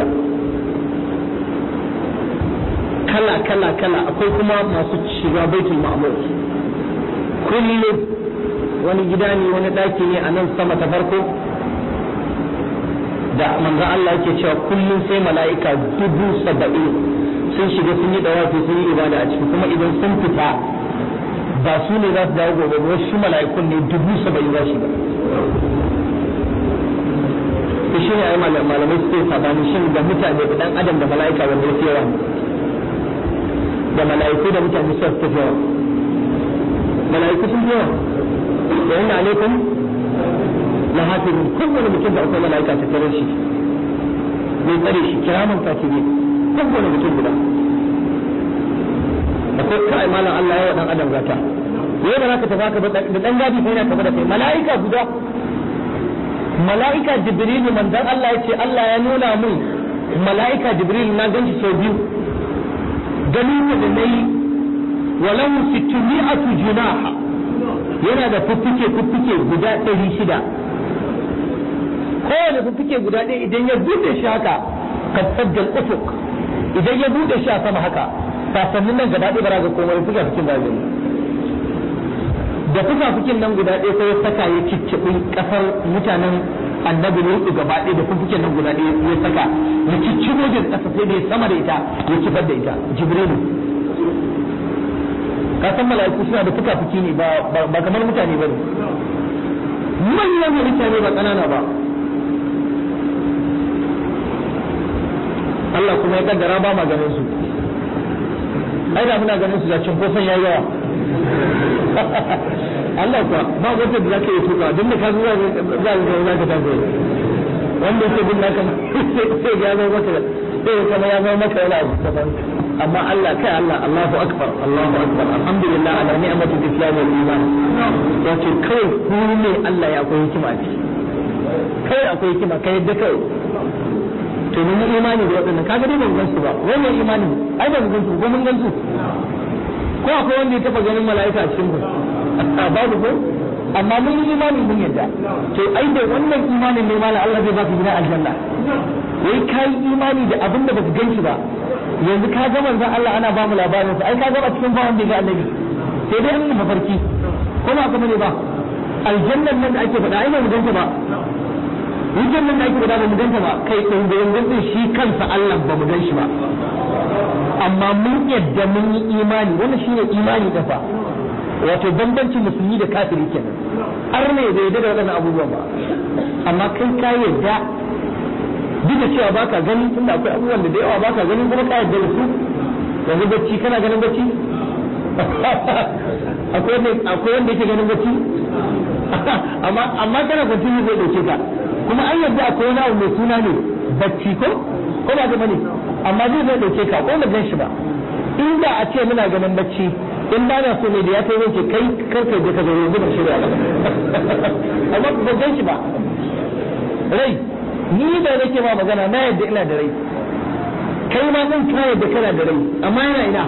A: kala kala kala akwai kuma masu shiga baitul ma'mur kullum wani gida ne wani daki ne a nan sama ta farko da manzon Allah yake cewa kullum sai mala'ika dubu saba'in sun shiga sun yi dawafi sun yi ibada a ciki kuma idan sun fita ba su ne za su dawo gobe ba wasu mala'ikun ne dubu saba'in za shiga to shi ne ai malamai suke sabani shin da mutane da dan adam da mala'ika wanda ya fi yawa da mala'iku da mutane su fi yawa mala'iku sun fi yawa da inna alaikum la hafizun kowane mutum da akwai mala'ika ta tare shi mai tsare shi kiraman katibi kowane mutum guda akwai kai malam Allah ya wa dan adam gata yau da zaka tafi ka da dan gadi kai na tafi da kai mala'ika guda mala'ika jibrilu manzon Allah ya ce Allah ya nuna mun mala'ika jibrilu na ganshi sau biyu ganin da nayi walau sittumi'atu junaha yana da fuffuke fuffuke guda ɗari shida kowane fuffuke guda ɗaya idan ya buɗe shi haka kasaddal ufuk idan ya buɗe shi a sama haka sasannin nan gaba ɗaya ba ga komai fuka fukin ba gani da fuka fukin nan guda ɗaya sai ya saka ya cicciɓi ƙasar mutanen annabi ne gaba ɗaya da fuffuken nan guda ɗaya ya saka ya cicciɓo da ƙasa sai da ya sama da ita ya kifar da ita jibrilu ka san mala'iku suna da fuka-fuki ne ba kamar mutane ba ne manyan mutane ba ƙanana ba Allah kuma ya kaddara ba ma ganin su ai da muna ganin su da cinkoson yayi yawa Allah kuwa ba wata da zaka yi tuka duk da ka zuwa za ka za ka tafi wanda yake bin naka sai ya zama maka sai kama ya zama maka yana daban amma Allah kai Allah Allahu akbar Allahu akbar alhamdulillah ala ni'matul islam wal iman wato kai ku ne Allah ya akwai hikima ce kai akwai hikima kai yadda kai to mun yi imani da waɗannan kaga dai ban gan su ba wannan imani ai ban gan su ko mun gan su ko akwai wanda ya taba ganin mala'ika a cikin ku babu ko amma mun yi imani mun yadda to ai da wannan imanin ne malam Allah zai baka gidan aljanna wai kai imani da abin da baka gan shi ba yanzu ka ga manzon Allah ana ba mu labarin sa ai ka ga cikin ba wanda ga annabi sai dai an mafarki ko ba ka bane ba aljannan nan da ake faɗa ai ba mu ganta ba hujjar nan da ake faɗa ba mu ganta ba kai ɗin da yanzu shi kansa Allah ba mu gan shi ba amma mun yadda mun yi imani wannan shine imani da fa wato bambancin musulmi da kafiri kenan har ne bai yarda da waɗannan abubuwan ba amma kai ka yarda duk da cewa baka gani tunda akwai abubuwan da da yawa baka gani kuma ka yarda da su yanzu bacci kana ganin bacci akwai wanda akwai wanda yake ganin bacci amma amma kana kwanci zai dauke ka kuma an yarda akwai wani abu mai suna ne bacci ko ko ba ga bane amma zai zai dauke ka ko ba gan shi ba inda a ce muna ganin bacci in ba na so ne da ya kai zai ce kai karka je ka zo yanzu ba shirya ba amma ba gan shi ba rai ni da nake ma magana na yadda ina da rai kai ma zan ka yadda kana da rai amma yana ina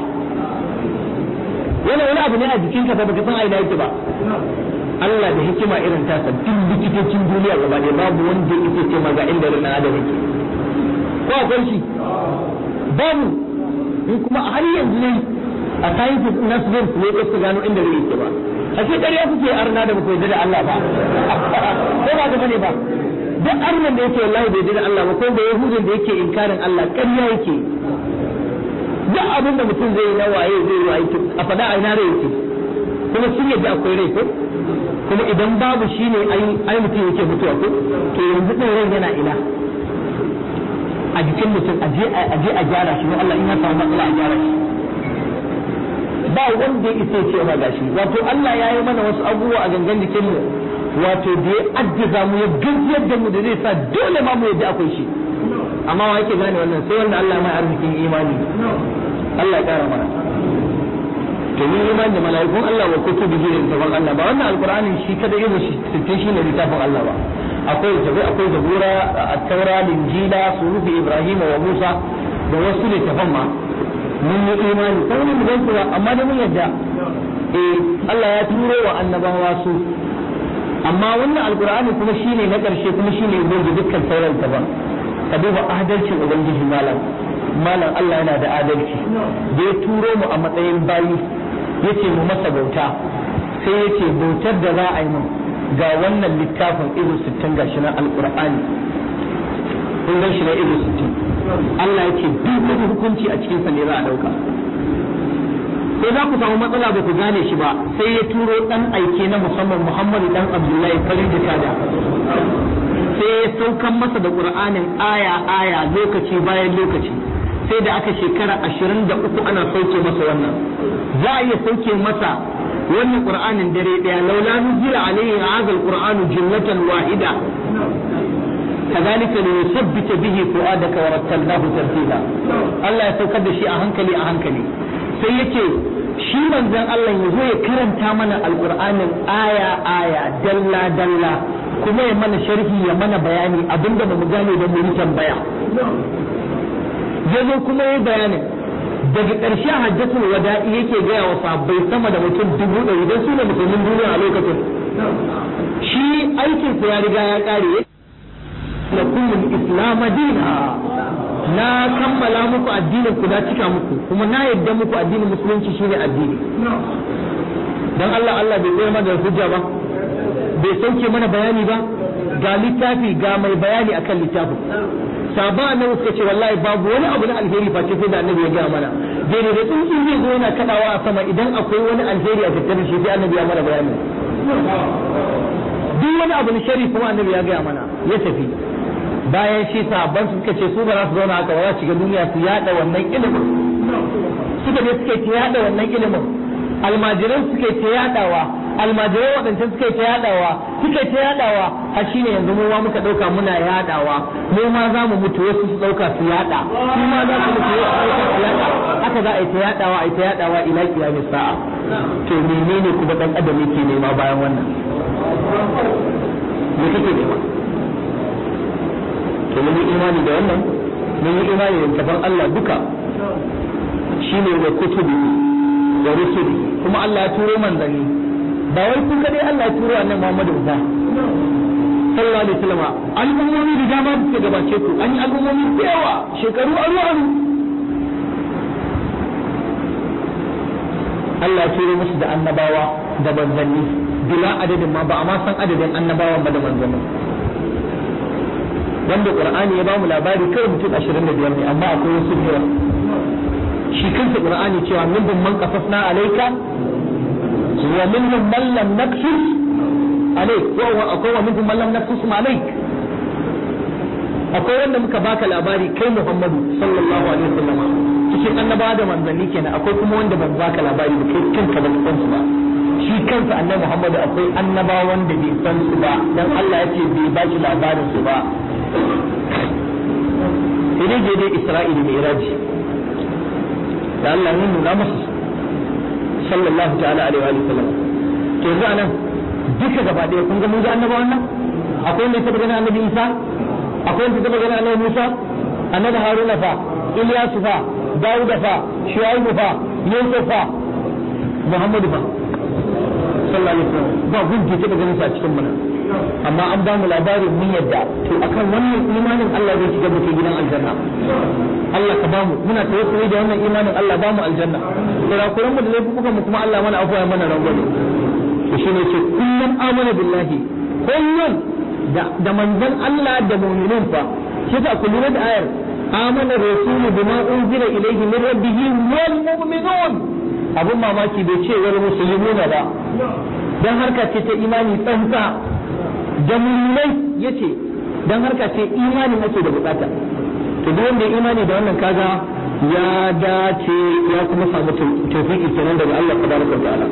A: yana wani abu ne a jikinka fa baka san a ina yake ba Allah da hikima irin tasa duk likitocin duniya gaba ɗaya babu wanda yake ce ma ga inda ran adam yake ko akwai shi babu in kuma har yanzu ne a sciences na su zai ne su gano inda rai yake ba a ce ƙarya kuke arna da baku yarda da Allah ba ko ba ga bane ba duk arnan da yake wallahi bai yarda da Allah ba ko da yahudin da yake inkarin Allah ƙarya yake duk abin da mutum zai yi na waye zai yi aiki a faɗa a ina rai yake kuma sun yadda akwai rai ko kuma idan babu shi ne ai mutum yake mutuwa ko to yanzu ɗin rai yana ina a jikin mutum a je a gyara shi Allah in ya samu matsala a gyara shi ba wanda ya isa ce ma gashi wato Allah ya yi mana wasu abubuwa a gangan jikin mu wato da ya addiza mu ya gajiyar da mu da zai sa dole ma mu yadda akwai shi amma wa yake gane wannan sai wanda Allah mai arzikin imani Allah ya kara mana to ni imani da mala'ikun Allah wa kutubi da littafin Allah ba wannan alqur'ani shi kada yin shi sittin shi ne littafin Allah ba akwai jabi akwai zabura at-taura linjila surufi ibrahim wa musa da wasu littafan ma mun yi imani ko mun gan su amma da mun yadda eh Allah ya turo wa annabawa su amma wannan alqur'ani kuma shine na karshe kuma shine goge dukkan sauran daban ka duba adalcin ubangiji malam malam Allah yana da adalci da ya turo mu a matsayin bayi yace mu masa bauta sai yace bautar da za a yi mu ga wannan littafin izu sittin gashi na alqur'ani kun gan shi na izu sittin Allah yace duk wani hukunci a cikin sa ne za a dauka sai za ku samu matsala ba ku gane shi ba sai ya turo dan aike na musamman Muhammadu dan Abdullahi farin jikada sai ya saukan masa da Qur'anin aya aya lokaci bayan lokaci sai da aka shekara ashirin da uku ana sauke masa wannan za a iya sauke masa wannan qur'anin dare daya laula nuzila alaihi hadha alqur'anu jumlatan wahida كذلك لنثبت به فؤادك ورتلناه ترتيلا Allah ya saukar da shi a hankali a hankali sai yace shi manzon Allah ya zo ya karanta mana alqur'anin aya aya dalla dalla kuma ya mana sharhi ya mana bayani abinda ba mu gane da mu yi tambaya ya zo kuma ya bayanin daga ƙarshe hajjatul wada'i yake gaya wa sabbai sama da mutum dubu ɗari don su ne musulmin duniya a lokacin shi aikinsa ya riga ya ƙare da kullum islam dina na kammala muku addinin ku na cika muku kuma na yadda muku addinin musulunci shine addini dan Allah Allah bai koyar mana da hujja ba bai sauke mana bayani ba ga littafi ga mai bayani akan littafin sahaba annabi suka ce wallahi babu wani abu na alheri face sai da annabi ya gaya mana daidai da tsuntsu zai zo yana kadawa a sama idan akwai wani alheri a tattare shi sai annabi ya mana bayani duk wani abu na shari kuma annabi ya gaya mana ya tafi bayan shi sahabban su suka ce su ba za su zauna haka ba za su shiga duniya su yada wannan ilimin suka je suka ta yada wannan ilimin almajiran suka ta yadawa almajirai waɗancan suka ta yadawa suka ta yadawa har shine yanzu mu ma muka ɗauka muna yadawa mu ma za mu mutu wasu su ɗauka su yada su ma za su mutu wasu su ɗauka su yada haka za a yi ta yadawa a yi ta yadawa ila kiyamis sa'a to menene kuma ɗan adam yake nema bayan wannan me kake nema to mun yi imani da wannan mun yi imani da tafan Allah duka shine wa kutubi da rusuli kuma Allah ya turo manzanni ba wai kun kadai Allah ya turo annabi Muhammadu ba sallallahu alaihi wasallam al'ummomi da dama da suka gabace ku an yi al'ummomi da yawa shekaru aru aru Allah ya turo musu da annabawa da manzanni bila adadin ma ba a ma san adadin annabawan ba da manzanni wanda qur'ani ya bamu labari kawai mutum 25 ne amma akwai wasu biyar shi kansa qur'ani cewa minhum man qasasna alayka wa minhum man lam naqsus alayk wa akwai wa minhum man lam naqsus alayk akwai wanda muka baka labari kai Muhammadu sallallahu alaihi wasallam cikin annabawa da manzanni kenan akwai kuma wanda ban baka labari ba kai kanka ba san su ba shi kansa annabi Muhammadu akwai annabawan da bai san su ba dan Allah ya ce bai ba shi labarin su ba idan je dai Isra'ila mai iraji da Allah ya nuna masa sallallahu ta'ala alaihi wa sallam to yanzu anan duka gaba ɗaya kun ga mun ga annabawan nan akwai wanda ya taɓa ganin annabi Isa akwai wanda ya taɓa ganin annabi Musa annabi Haruna fa Ilyasu fa Dawuda fa Shu'aibu fa Yusuf fa Muhammadu fa sallallahu alaihi wasallam ba gunki taɓa ganin sa a cikin mana amma an ba mu labarin mun yadda to akan wannan imanin Allah zai shiga mutum gidan aljanna Allah ka ba mu muna tawassuli da wannan imanin Allah ba mu aljanna kurakuran mu da laifukan mu kuma Allah mana afuwa mana rangwame to shine ce kullum amana billahi kullum da da manzon Allah da mu'minun fa shi ta kullu da ayar amana rasulu bima unzila ilayhi min rabbih wal mu'minun abun mamaki bai ce wal muslimuna ba dan harka ce ta imani tsantsa da mu'minai yace dan harka ce imani ake da bukata to duk wanda ya imani da wannan kaga ya dace ya kuma samu tawfiki kenan daga Allah tabaraka wa ta'ala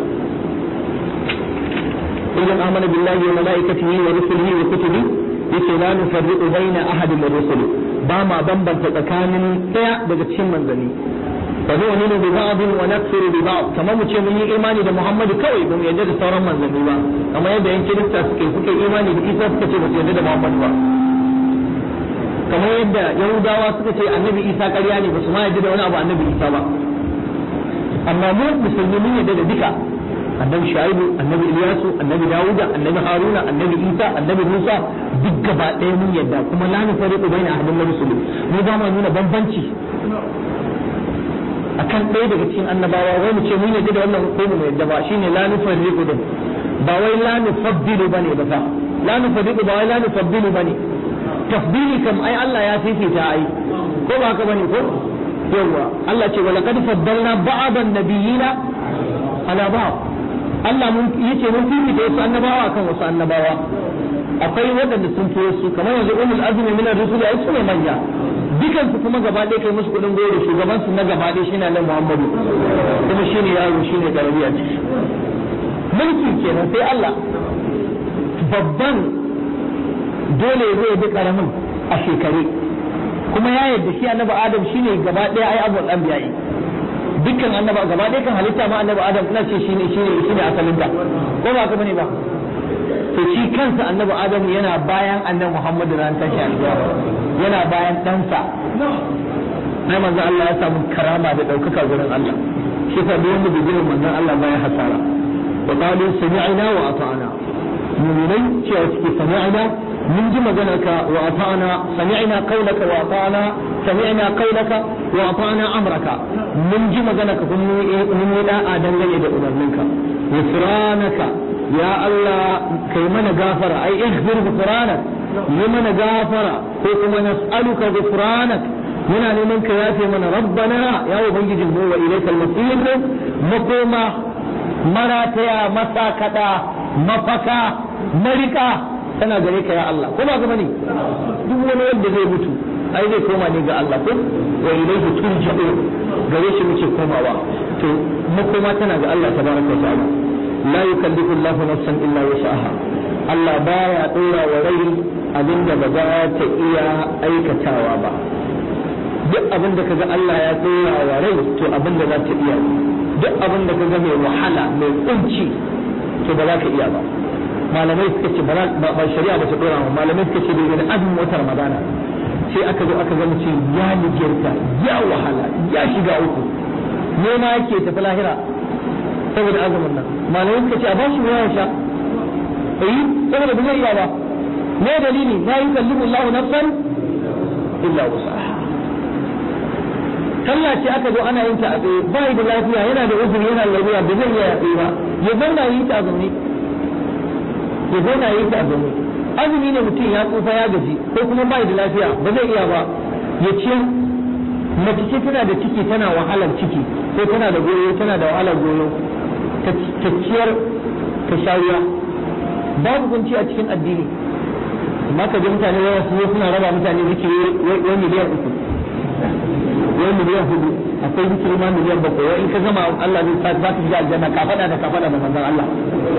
A: idan amana billahi wa malaikatihi wa rusulihi wa kutubi yace la nufarriqu baina ahadin min rusuli ba ma bambanta tsakanin daya daga cikin manzanni fa nu'minu bi ba'd wa nakfuru bi ba'd kamar mu ce mun yi imani da Muhammadu kawai ba mu yarda da sauran manzanni ba kamar yadda yan kirista suke suke imani da Isa suka ce ba su yarda da Muhammadu ba kamar yadda yahudawa suka ce annabi isa ƙarya ne ba su ma yadda da wani abu annabi isa ba amma mu musulmi mun yadda da duka annabi shu'aibu annabi ilyasu annabi dawuda annabi haruna annabi isa annabi musa duk gaba ɗaya mun yadda kuma la nufariqu baina ahadin min rusuli mu ba ma nuna bambanci akan ɗaya daga cikin annabawa wai mu ce mun yadda da wannan ko mu yadda ba shine la nufariqu din ba wai la nufaddilu bane ba fa la nufariqu ba wai la nufaddilu bane tafdili kam ai Allah ya fifita ai ko ba haka bane ko yawa Allah ce wala qad faddalna ba'dan nabiyina ala ba'd Allah mun yace mun fifita wasu annabawa kan wasu annabawa akwai waɗanda sun fi wasu kamar yanzu ulul azmi min ar-rusul ai su ne manya dukan su kuma gaba ɗaya kai musu kudin goro shugaban su na gaba ɗaya shine Allah Muhammadu kuma shine yaro shine karami a ciki mulki kenan sai Allah babban dole zai bi karamin a shekare kuma ya yarda shi annabi adam shine gaba ɗaya ai abul anbiya dukkan annaba gaba ɗaya kan halitta ma annabi adam ina ce shine shine shine asalin ta ko ba ka bane ba to shi kansa annabi adam yana bayan annabi muhammad ran tashi alƙiyama yana bayan ɗansa ai manzo Allah ya samu karama da ɗaukaka gurin Allah shi fa duk wanda bai manzon Allah bayan hasara wa qalu sami'na wa ata'na mu'minai cewa suke sami'na mun ji maganarka wa ata'na sami'na qawlaka wa ata'na sami'na qawlaka wa ata'na amraka mun ji maganarka kuma mun yi da'a dangane da umarninka ghufranaka ya Allah kai mana gafara ai ighfir ghufranak yi mana gafara ko kuma nas'aluka ghufranak muna neman ka yafe mana rabbana ya ubangijin mu wa ilaikal masir makoma marataya masakada mafaka marika tana gare ka ya Allah ko ba ga bane duk wani wanda zai mutu ai zai koma ne ga Allah ko wa ilaihi turja'u gare shi muke komawa to makoma tana ga Allah tabaraka wa ta'ala la yukallifu Allahu nafsan illa wus'aha Allah baya dora wa rai abinda ba za ta iya aikatawa ba duk abin da kaga Allah ya dora wa rai to abin da za ta iya duk abin da kaga mai wahala mai kunci to ba za ka iya ba malamai suka ce ba shari'a ba ta dora ba malamai suka ce daga azumin watan ramadana sai aka zo aka ga mutum ya nijirta ya wahala ya shiga uku nema yake tafi lahira saboda azumin nan malamai suka ce a bashi ruwa ya sha eh saboda ba zai iya ba me dalili la yukallimu Allahu nafsan illa wusaha sallah ce aka zo ana yin ta a tsaye ba da lafiya yana da uzuri yana da lafiya ba zai iya tsaye ba ya zauna yi ta zaune ya zauna yi ta zaune azumi ne mutum ya tsufa ya gaji ko kuma ba da lafiya ba zai iya ba ya ciyar mace ce tana da ciki tana wahalar ciki ko tana da goyo tana da wahalar goyo ta ciyar ta shariya babu kunci a cikin addini amma ka ji mutane yawa su suna raba mutane zikiri wani miliyan uku wai miliyan hudu akwai zikiri ma miliyan bakwai wai in ka zama Allah zai sa za ka shiga aljanna ka faɗa da ka faɗa da manzon Allah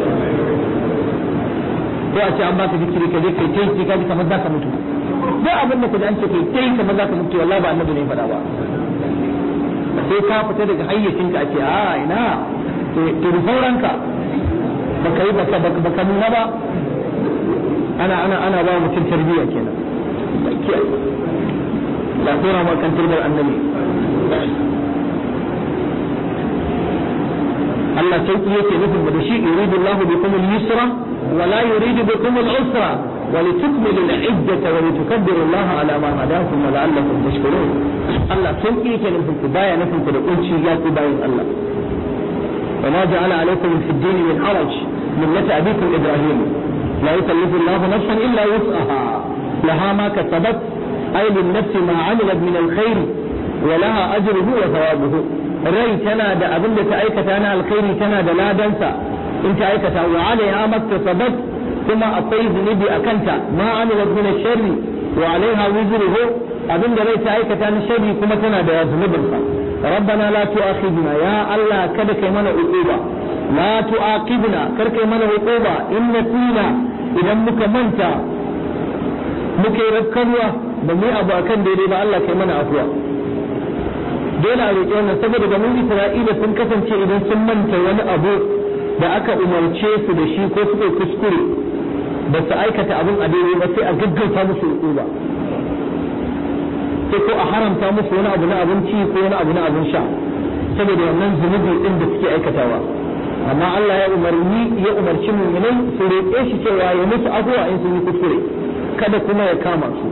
A: ko a ce an baka zikiri ka je kai tai ka ji kamar za ka mutu duk abin da ka ji an ce kai tai kamar za ka mutu wallahi ba annabi ne faɗa ba sai ka fita daga hayyacin ka ce a ina to da sauranka baka yi baka baka nuna ba ana ana ana ba mutum tarbiyya kenan la tura ma kan turbar annabi Allah sauki yake nufin da shi yuridu Allah bikum al-yusra wa la yuridu bikum al-usra wa litukmilu al-iddata wa litukabbiru Allah ala ma hadakum wa la'allakum tashkurun Allah sauki yake nufin ku baya nufin ku da kunci ya ku bayin Allah wa ma ja'ala alaykum fi ad-din min haraj millata abikum ibrahim la yukallifu Allah nafsan illa wus'aha laha ma kasabat ay lin-nafs ma 'amilat min al-khair wa laha ajruhu wa thawabuhu rai tana da abin da ta aikata na alkhairi tana da ladansa in ta aikata wa alaiha maktasabat kuma akwai zunubi a kanta ma amilat min sharri wa alaiha wizruhu abin da rai ta aikata na sharri kuma tana da zunubin sa rabbana la tu'akhidna ya allah kada kai mana uquba la tu'aqibna kar kai mana uquba in nasina idan muka manta muka yi rakkanwa ba mu abu akan daidai ba allah kai mana afuwa dole a roƙi wannan saboda ganin Isra'ila sun kasance idan sun manta wani abu da aka umarce su da shi ko suka kuskure ba su aikata abin a daidai ba sai a gaggauta musu hukuma sai ko a haramta musu wani abu na abinci ko wani abu na abin sha saboda wannan zunubi din da suke aikatawa amma Allah ya umarni ya umarci mu'minai su roƙe shi cewa ya musu afuwa in sun yi kuskure kada kuma ya kama su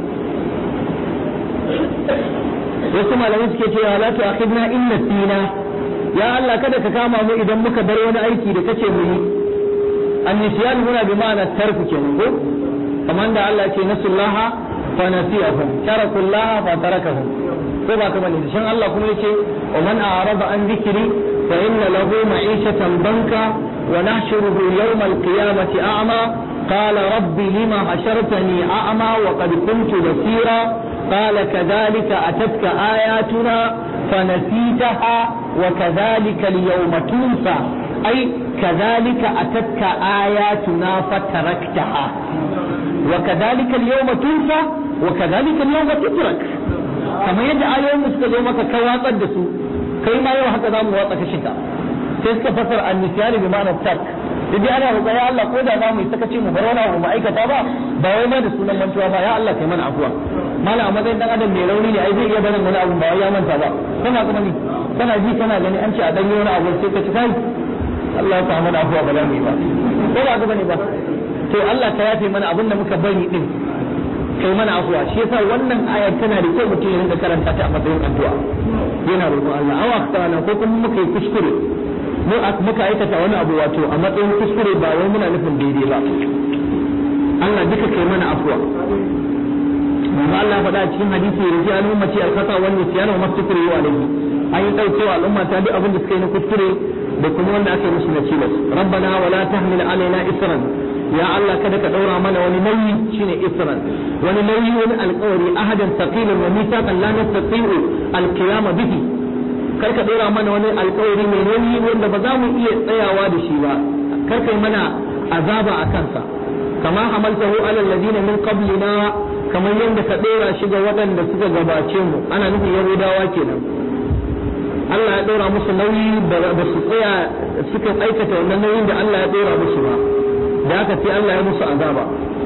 A: wasu malamai suke cewa la tu'akhidna in nasina ya Allah kada ka kama mu idan muka bar wani aiki da kace mu yi annisyan muna bi ma'ana tarku kenan ko kamar da Allah ce nasullaha fa nasiyahum tarakullaha fa tarakahum ko ba kamar ne shan Allah kuma yace wa man a'rada an dhikri fa inna lahu ma'ishatan banka wa nahshuruhu yawm al-qiyamati a'ma قال رب لما حشرتني أعمى وقد كنت بصيرا قال كذلك أتتك آياتنا فنسيتها وكذلك اليوم تنسى أي كذلك أتتك آياتنا فتركتها وكذلك اليوم تنسى وكذلك اليوم تترك كما يدعى يوم مستجومك كواطا دسو كيما يوم حتى دام واطا كشكا تسك فسر النسيان بمعنى الترك idan ana roƙa ya Allah ko da za mu yi sakaci mu bar wani abu mu aikata ba ba wai ma da sunan mantuwa ba ya Allah kai mana afuwa mala a matsayin dan adam mai rauni ne ai zai iya barin wani abu ba wai ya manta ba kana kuma ni kana ji kana gani an ce a danyo wani abu sai ka ci kai Allah ya mana afuwa ba za mu yi ba ko ba ka bane ba to Allah ka yafe mana abin da muka bari din kai mana afuwa shi yasa wannan ayar tana da kyau mutum ya rinka karanta ta a matsayin addu'a yana roƙon Allah awa kana ko kuma muka yi kuskure mu muka aikata wani abu wato a matsayin kuskure ba wai muna nufin daidai ba Allah duka kai mana afuwa amma Allah faɗa a cikin hadisi ya rufi al'ummati al-khata wal nisyan wa mastukuri wa alayhi an yi daukewa al'umma ta duk abin da suka yi na kuskure da kuma wanda aka yi musu na cilas rabbana wala tahmil alaina isran ya Allah kada ka daura mana wani nauyi shine isran wani nauyi wani alƙawari ahadan thaqilan wa mithaqan la nastati'u al-qiyama bihi kar ka dora mana wani alkawari mai nauyi wanda ba za mu iya tsayawa da shi ba kar kai mana azaba a kansa kama hamaltahu ala alladhina min qablina kamar yadda ka dora shi ga waɗanda suka gabace mu ana nufin yahudawa kenan Allah ya dora musu nauyi ba su tsaya suka aikata wannan nauyin da Allah ya dora musu ba da haka sai Allah ya musu azaba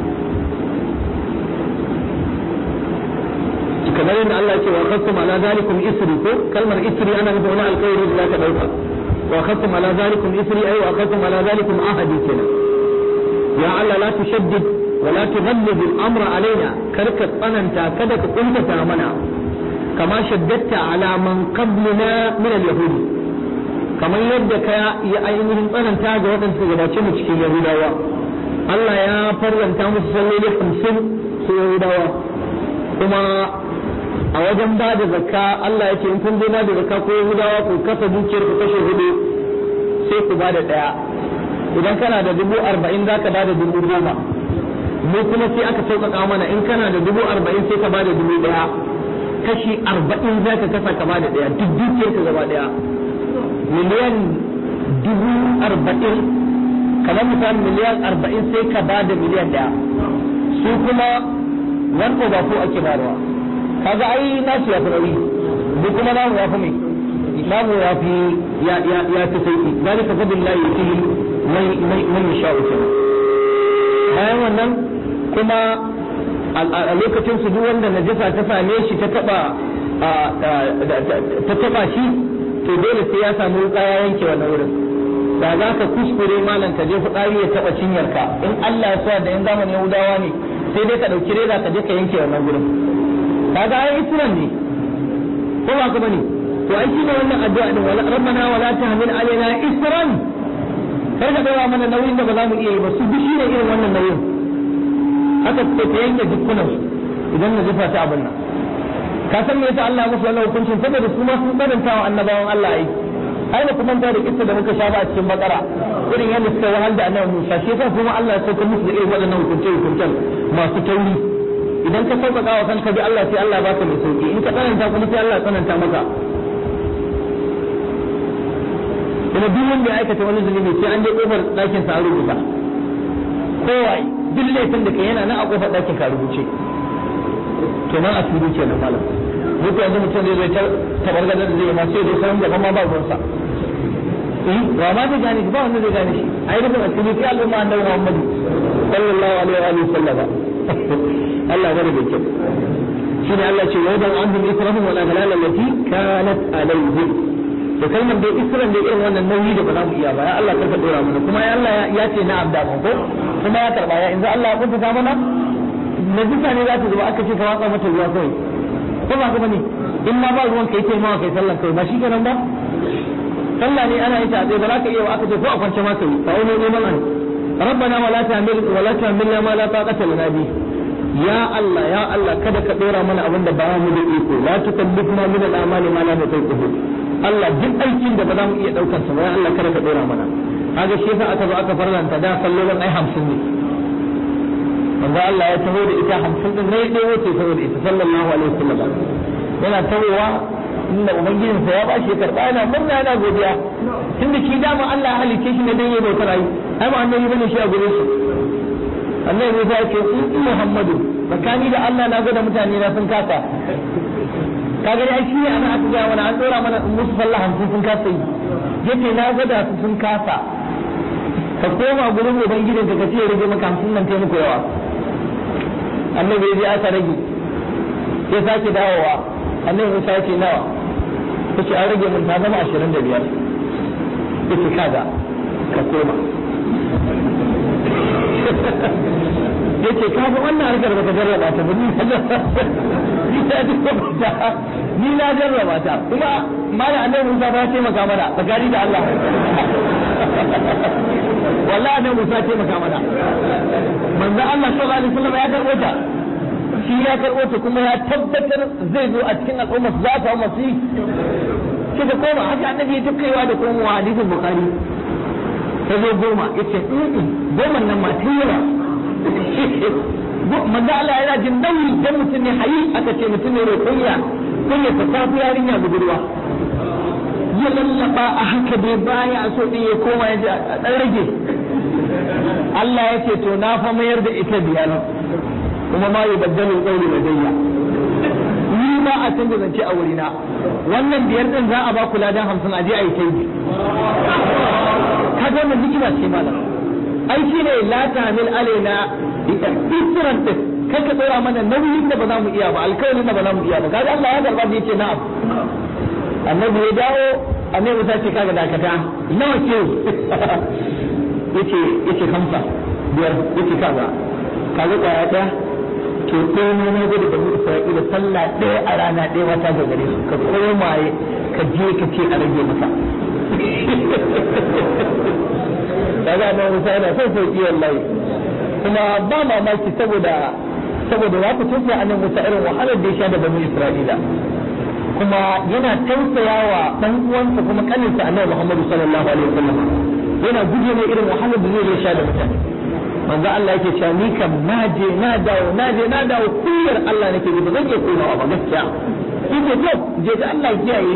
A: kamar yadda Allah ya ce wa khastum ala zalikum isri ko kalmar isri ana nufin wani alƙawari da zaka dauka wa khastum ala zalikum isri ay wa khastum ala zalikum ahadi kenan ya Allah la tushaddid wa la tughallib al-amra alaina karka tsananta kada ka kuntata mana kama shaddatta ala man qablina min al-yahudi kamar yadda ka ya ainihin tsananta ga waɗanda suka gabace mu cikin yahudawa Allah ya farlanta musu salloli 50 su yahudawa kuma a wajen ba da zakka Allah ya ce in kun zo ba da zakka ko Yahudawa ku kasa dukiyar ku kashe hudu sai ku ba da ɗaya idan kana da dubu arba'in za ka ba da dubu goma mu kuma sai aka sauƙaƙa mana in kana da dubu arba'in sai ka ba da dubu ɗaya kashi arba'in za ka kasa ka ba da ɗaya duk dukiyar ka gaba ɗaya miliyan dubu arba'in kamar misali miliyan arba'in sai ka ba da miliyan ɗaya su kuma wani ba ko ake bayarwa kaga ai nasu ya fi nauyi mu kuma namu ya fi mai babu ya fi ya ya ya fi sauki zalika fadlillahi yutihi mai mai mai yasha'u kenan bayan wannan kuma a lokacin su duk wanda najasa ta same shi ta taba ta taba shi to dole sai ya samu wuka ya yanke wannan wurin da za ka kuskure malam ka je fitsari ya taba cinyarka in Allah ya sa da in zamanin Yahudawa ne sai dai ka dauki reza ka je ka yanke wannan gurin kaga ai isran ne ko ba ka bane to ai shi ne wannan addu'a din wala rabbana wala tahmil alaina isran kar ka daura mana nauyin da ba za mu iya yi ba su duk shi ne irin wannan nauyin haka ce ta yanke dukkanin idan na jefa ta abin nan ka san me yasa Allah ya musu wannan hukuncin saboda su ma sun karanta wa annabawan Allah ai ai da kuma da kissa da muka sha ba a cikin bakara irin yadda suka wahal da annabi Musa shi yasa kuma Allah ya sauka musu da irin waɗannan hukunce hukuncen masu tauri idan ka sauƙaƙa wa kanka bi Allah sai Allah ya baka mai sauki in ka tsananta kuma sai Allah ya tsananta maka kuma duk wanda ya aikata wani zunubi sai an je kofar ɗakin sa a rubuta kowai duk laifin da kai yana nan a kofar ɗakin ka rubuce to nan asiri kenan malam duk yanzu mutum zai zai tabargazar da zai ma sai dai sauran gaban ma ba ruwansa eh wa ma zai gane shi ba wanda zai gane shi ai rubin asiri sai al'umma annabi Muhammadu sallallahu alaihi wa sallam Allah bari da kyau shine Allah ce wa dan anhum israhum wal aghlal allati kanat alaihim da kalmar dai isran da irin wannan nauyi da ba za mu iya ba ya Allah karka dora mana kuma ya Allah ya ce na abda ko kuma ya karba ya in Allah ya kunta mana najisa ne za ta zuba aka ce ka watsa mata ruwa kawai ko ba ka bane in ma ba ruwan kai taimawa kai sallan kai ba shi kenan ba sallah ne ana yin ta ba za ka iya aka ce ko a kwance ma kai fa wani neman an rabbana wala ta'mil wala ta'milna ma la taqata lana bi ya Allah ya Allah kada ka dora mana abin da ba mu da iko la tukallifna min al-amali ma la nutiqu Allah duk aikin da ba za mu iya daukar sa ba ya Allah kada ka dora mana kaga shi yasa aka zo aka farlanta da sallolin ai 50 ne manzo Allah ya taho da ita 50 din ne dai wace taho da ita sallallahu alaihi wasallam yana tawowa inda ubangijinsa ya bashi ya karba yana murna yana godiya tunda shi dama Allah ya halice shi ne dan yayi bautar ayi ai ba annabi bane shi a gure shi annabi Musa ya ce in Muhammadu tsakani da Allah na ga da mutane na sun kasa kaga dai shi ne ana aka ga wani an dora mana musu sallah hamsin sun kasa yi yace na ga da su sun kasa ka koma gurin ubangijin ka ce rage maka hamsin nan taimako yawa annabi ya je aka rage ya sake dawowa annabi Musa ya ce nawa yace an rage mun ta zama ashirin da biyar yace kaga ka koma yace ka ga wannan harkar da ka jarraba ta ba ni ni na jarraba ta kuma mala annabi Musa ba ya taimaka mana tsakani da Allah wallahi annabi Musa ya taimaka mana manzo Allah sallallahu alaihi wasallam ya karbo ta shi ya karbo ta kuma ya tabbatar zai zo a cikin al'umma za ta umma su sai ka koma haka annabi ya tukaiwa da komowa hadisin bukhari ta zo goma yace goma nan ma ta yawa manzo Allah yana jin nauyi dan mutum ne hayi aka ce mutum ne mai kunya kunya ta tafi yarinya budurwa ya lallaba a haka dai baya so din ya koma ya ji a dan rage Allah ya ce to na fa mayar da ita biyar kuma ma yi baddalu qawli ladayya ni ba a canza zance a wurina wannan biyar din za a ba ku ladan hamsin a je a yi ta yi kaga wannan hikima ce malam ai shine la tamil alaina isran din kai ka tsora mana nauyin da ba za mu iya ba alkawarin da ba za mu iya ba kaga Allah ya karba da yace na'am annabi ya dawo annabi Musa ce kaga dakata nawa ce yace yace kamsa biyar yace kaga kaga kwaya daya to ɗaya ne na gudu da mu Isra'ila sallah ɗaya a rana ɗaya wata ga gare su ka koma ka je ka ce a rage masa kaga annabi Musa yana son sauki wallahi kuma ba mamaki saboda saboda ya fi tafiya a nan Musa irin wahalar da ya sha da bani Isra'ila kuma yana tausayawa dan uwansa kuma kaninsa annabi Muhammad sallallahu alaihi wasallam yana guje ne irin wahalar da zai sha da mutane manzo Allah yake cewa ni kam na je na dawo na je na dawo kullar Allah nake ji ba zan iya komawa ba gaskiya yake to je da Allah kiyaye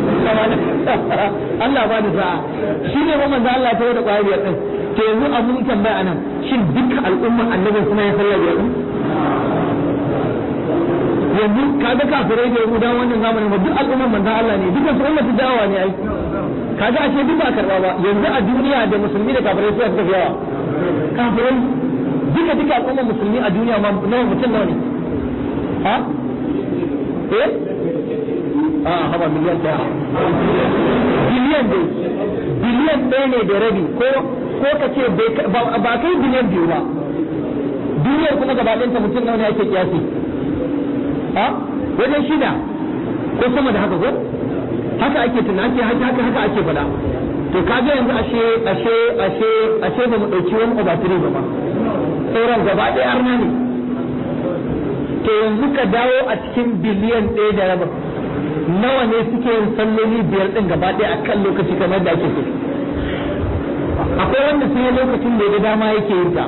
A: Allah ba da sa'a shi ne ba manzo Allah ta da kwayar din to yanzu abun tambaya anan shin duk al'umma annabi suna yin sallah biyar din yanzu kaga kafirai da yahuda wannan zamanin ba duk al'umman manzon Allah ne dukkan su ummatu dawa ne ai kaga ashe duk ba karba ba yanzu a duniya da musulmi da kafirai su suka fi yawa kafirai duka duka al'umman musulmi a duniya ma nawa mutum nawa ne ha eh a haba miliyan ɗaya biliyan dai biliyan ɗaya ne da rabi ko ko ka ce ba kai biliyan biyu ba duniyar kuma gaba ɗanta mutum nawa ne ake kiyasi ha wajen shida ko sama da haka ko haka ake tunani haka haka haka ake faɗa to kaga yanzu ashe ashe ashe ashe ba mu ɗauki wani obatiri ba ma sauran gaba ɗaya arna ne to yanzu ka dawo a cikin biliyan ɗaya da rabin nawa ne suke yin salloli biyar ɗin gaba ɗaya a kan lokaci kamar da ake so akwai wanda sai lokacin da ya dama yake yin ta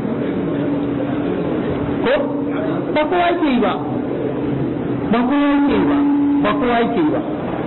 A: ko ba kowa yake yi ba ba kowa yake yi ba ba kowa yake yi ba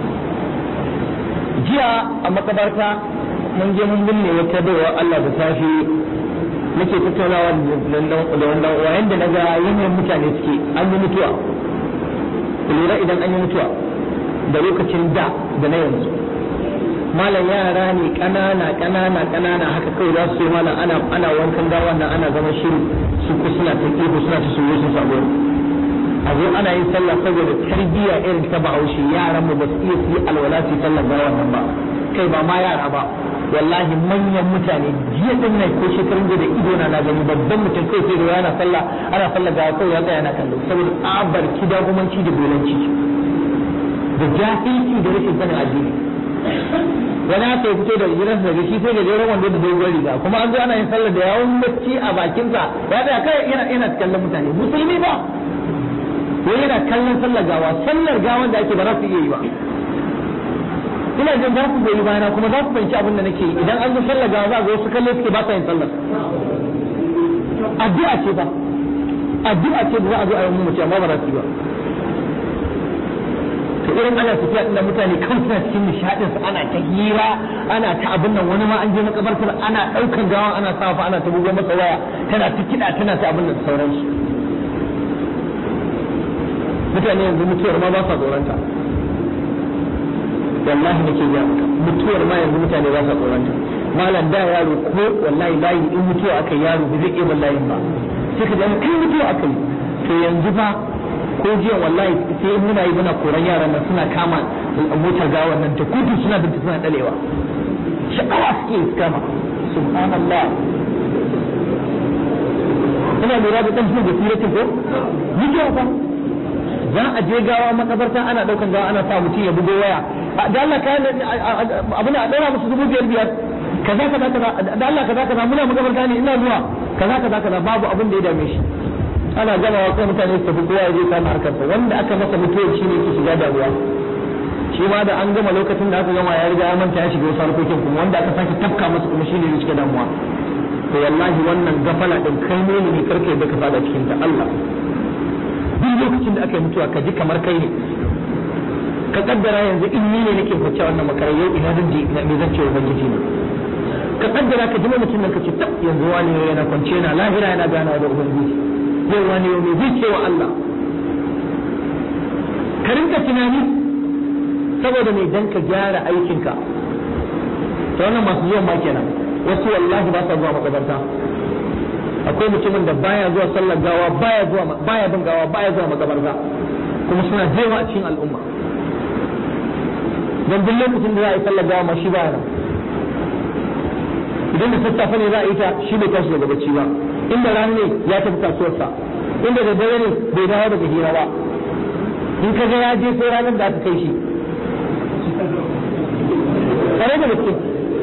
A: jiya a makabarta mun je mun binne wata baiwa Allah da safe muke tattaunawa da wannan uwa yanda na ga yanayin mutane suke an yi mutuwa lura idan an yi mutuwa da lokacin da da na yanzu malam yara ne ƙanana ƙanana ƙanana haka kawai za su yi malam ana ana wankan gawa nan ana zama shiru su ku suna ta ihu suna ta soyo su sabo a zo ana yin sallah saboda tarbiyya irin ta bahaushe yaran mu ba su iya su yi alwala su yi sallar gawa nan ba kai ba ma yara ba wallahi manyan mutane jiya din nan ko shekarun da ido na na gani babban mutum kai sai da yana sallah ana sallah gawa kawai ya tsaya na kallo saboda abar kidagumanci da dolanci da jahilci da rashin sanin addini wani haka ya fito da gidansa daga shi sai da jeron wando da dogon riga kuma an zo ana yin sallah da yawon bacci a bakinsa ya tsaya kai yana yana kallon mutane musulmi ba ko yana kallon sallar gawa sallar gawan da ake ba za su iya yi ba ina jin za ku goyi bayana kuma za ku fahimci abin da nake yi idan an zo sallar gawa za ga wasu kalle suke ba sa yin sallar addu'a ce ba addu'a ce da za a zo a yi mu amma ba za su yi ba to irin ana tafiya da mutane kan suna cikin nishadin su ana ta hira ana ta abin nan wani ma an je makabartar ana daukan gawa ana safa ana ta bugo masa waya tana ta kida tana ta abin da sauransu mutane yanzu mutuwar ma ba sa tsoronta wallahi nake ga maka mutuwar ma yanzu mutane ba sa tsoronta malam da yaro ko wallahi layi in mutuwa aka yi yaro ba zai iya layin ba sai ka ji kai mutuwa aka yi to yanzu fa ko jiya wallahi sai muna yi muna koran yaran nan suna kama motar gawan nan ta kudu suna binta suna dalewa sha'awa suke su kama subhanallah ina lura da dan shi da sirati ko mutuwa fa za a je gawa makabarta ana daukan gawa ana sa mutum ya bugo waya da Allah ka abin a daura musu dubu biyar biyar kaza kaza kaza da Allah kaza kaza muna makabarta ne ina zuwa kaza kaza kaza babu abin da ya dame shi ana gamawa kai mutane su tafi kowa ya je kama harkarsa wanda aka masa mutuwa shi ne ke shiga damuwa shi ma da an gama lokacin da aka gama ya riga ya manta ya shiga wasu harkokin kuma wanda aka sake tafka masa kuma shi ne ya shiga damuwa to wallahi wannan gafala din kai ne ne karka yadda ka fada cikin ta Allah duk lokacin da aka yi mutuwa ka ji kamar kai ne ka kaddara yanzu in ni ne nake kwace wannan makarai yau ina zan je ina me zan ce ubangiji ne ka kaddara ka ji mutum nan ka ce tab yanzu wani yana kwance na lahira yana ganawa da ubangiji yau wani yau mai zai cewa Allah ka rinka tunani saboda mai dan ka gyara aikinka ta wannan masu zuwan ma kenan wasu wallahi ba sa zuwa makabarta akwai mutumin da baya zuwa sallar gawa baya zuwa baya bin gawa baya zuwa makabarta kuma suna jewa a cikin al'umma dan duk lokacin da za a yi sallar gawa ma shi baya nan idan da sassafe ne za a yi ta shi bai tashi daga bacci ba inda rana ne ya tafi kasuwarsa inda da dare ne bai dawo daga hira ba in ka ga ya je sai ranar da aka kai shi kare da gaske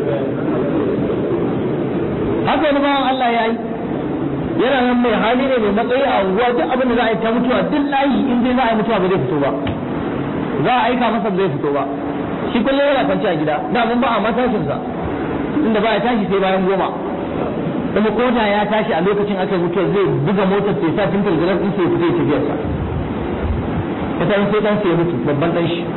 A: haka wani bawan Allah ya yi yana nan mai hali ne mai matsayi a unguwa duk abin da za a yi ta mutuwa duk layi in dai za a yi mutuwa ba zai fito ba za a aika masa ba zai fito ba shi kullum yana kwanci a gida da mun ba a matashinsa inda ba ya tashi sai bayan goma kuma ko da ya tashi a lokacin aka mutuwa zai buga motar sai sa tun targalar din sai ya fita ya tafiyar sa ta sai dan sai ya mutu babban dan shi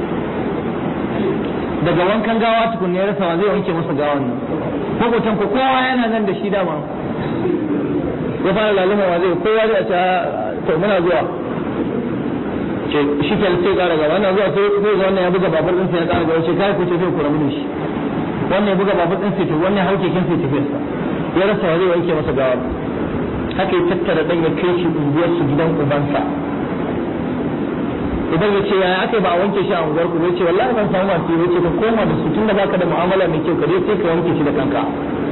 A: daga wankan gawa tukun ya rasa zai wanke masa gawan nan makotan ko kowa yana nan da shi dama ya fara laluma wa zai kowa zai ta to muna zuwa ce shi ke sai ƙara gaba wannan zuwa sai zai ga wannan ya buga babur ɗinsa ya ƙara gaba ce kai ku ce zai ku rabu da shi wannan ya buga babur ɗinsa to wannan hauke kin sai tafiyarsa ya rasa wa zai wanke masa gawar haka ya tattara ɗan ya kai shi unguwarsu gidan ubansa idan ya ce yaya aka ba a wanke shi a unguwar ku zai ce wallahi ban samu masu yi ce ka koma da su tun da baka da mu'amala mai kyau ka je sai ka wanke shi da kanka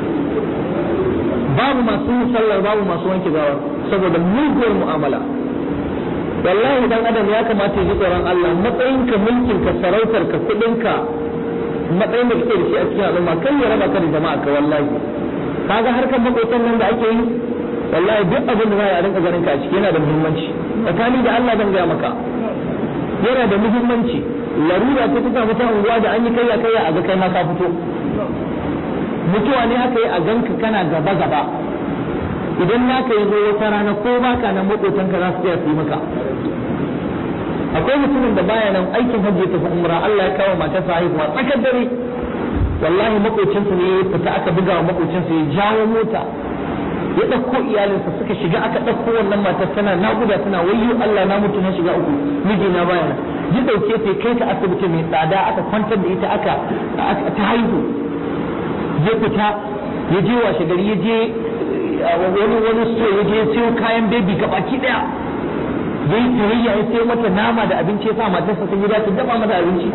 A: babu masu sallar babu masu wanke gawar saboda muguwar mu'amala wallahi dan adam ya kamata ya ji tsoron Allah matsayinka mulkinka sarautarka kudinka matsayin da kake da shi a cikin al'umma kai ya raba ka da jama'a ka wallahi kaga harkar makotan nan da ake yi wallahi duk abin da za a rinka ganin ka a ciki yana da muhimmanci tsakani da Allah zan gaya maka yana da muhimmanci larura ta tuka mata unguwa da an yi kayya kayya a ga kai ma ka fito mutuwa ne aka yi a ganka kana gaba gaba idan naka yi zo wata rana ko baka nan makotanka za su tsaya su yi maka akwai mutumin da baya nan aikin hajji ta fi umra Allah ya kawo matarsa haihuwa tsakar dare wallahi makocinsa ne ya fita aka buga wa makocinsa ya jawo mota ya ɗauko iyalinsa suka shiga aka ɗauko wannan matar tana naƙuda tana wayyo Allah na mutu na shiga uku mijina baya nan ya ɗauke ta kai ta asibiti mai tsada aka kwantar da ita aka ta haihu ya fita ya je washe gari ya je wani wani so ya je siyo kayan bebi gabaki daya yayi tarayya ya sayo mata nama da abinci ya sa matarsa ta gida ta dafa mata abinci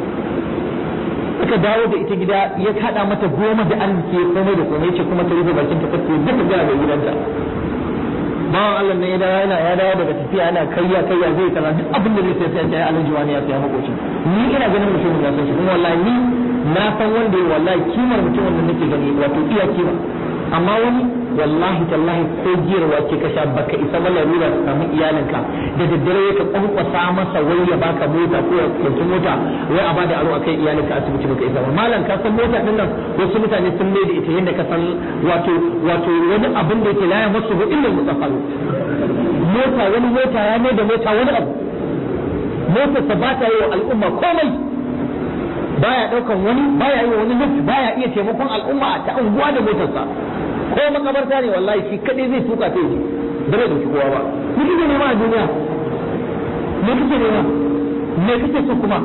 A: aka dawo da ita gida ya kada mata goma da arziki ya komai da komai ce kuma ta rufe bakin ta kace duka gara da gidanta bawan Allah ne ya dawo yana ya dawo daga tafiya yana kayya kayya zai kaza duk abin da zai sai sai ya alhaji wani ya saya makocin ni ina ganin mutumin ya san shi kuma wallahi ni na san wanda ya wallahi kimar mutumin da nake gani wato iya kima amma wani wallahi tallahi ko giyarwa ce ka sha baka isa ba larura ka samu iyalinka da daddare ya ka kwankwasa masa wai ya baka mota ko ya ɗauki mota wai a bada aro akai iyalinka asibiti baka isa ba malam ka san mota din nan wasu mutane sun mai da ita yadda ka san wato wato wani abin da yake laya masu ba illa mutsafalu mota wani mota ya mai da mota wani abu motarsa ba ta yi wa al'umma komai baya daukan wani baya yi wani lift baya iya taimakon al'umma ta unguwa da motarsa ko makabarta ne wallahi shi kadai zai tuka ta yi ba zai dauki kowa ba me kike nema a duniya me kike nema me kike so kuma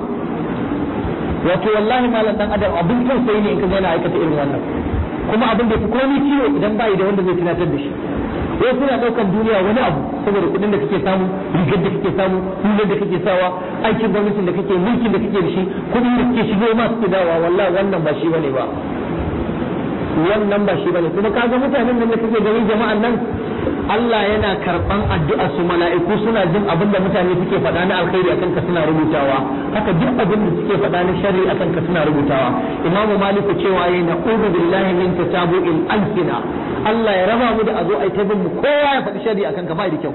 A: wato wallahi malam dan adam abin tausayi ne in ka ga yana aikata irin wannan kuma abin da fi komai ciwo idan bai da wanda zai tunatar da shi wai suna daukan duniya wani abu saboda kuɗin da kake samu rigar da kake samu hular da kake sawa aikin gwamnatin da kake mulkin da kake da shi kuɗin da kake shigo ma suke dawa wallahi wannan ba shi bane ba wannan ba shi bane kuma kaga mutanen nan da kake gani jama'an nan Allah yana karban addu'a su mala'iku suna jin abin da mutane suke faɗa na alkhairi akan ka suna rubutawa haka duk abin da suke faɗa na sharri akan ka suna rubutawa imamu maliku cewa yayi na ubu billahi min tatabu'il alsina Allah ya raba mu da a zo ai ta bin mu kowa ya faɗi sharri akan ka bai da kyau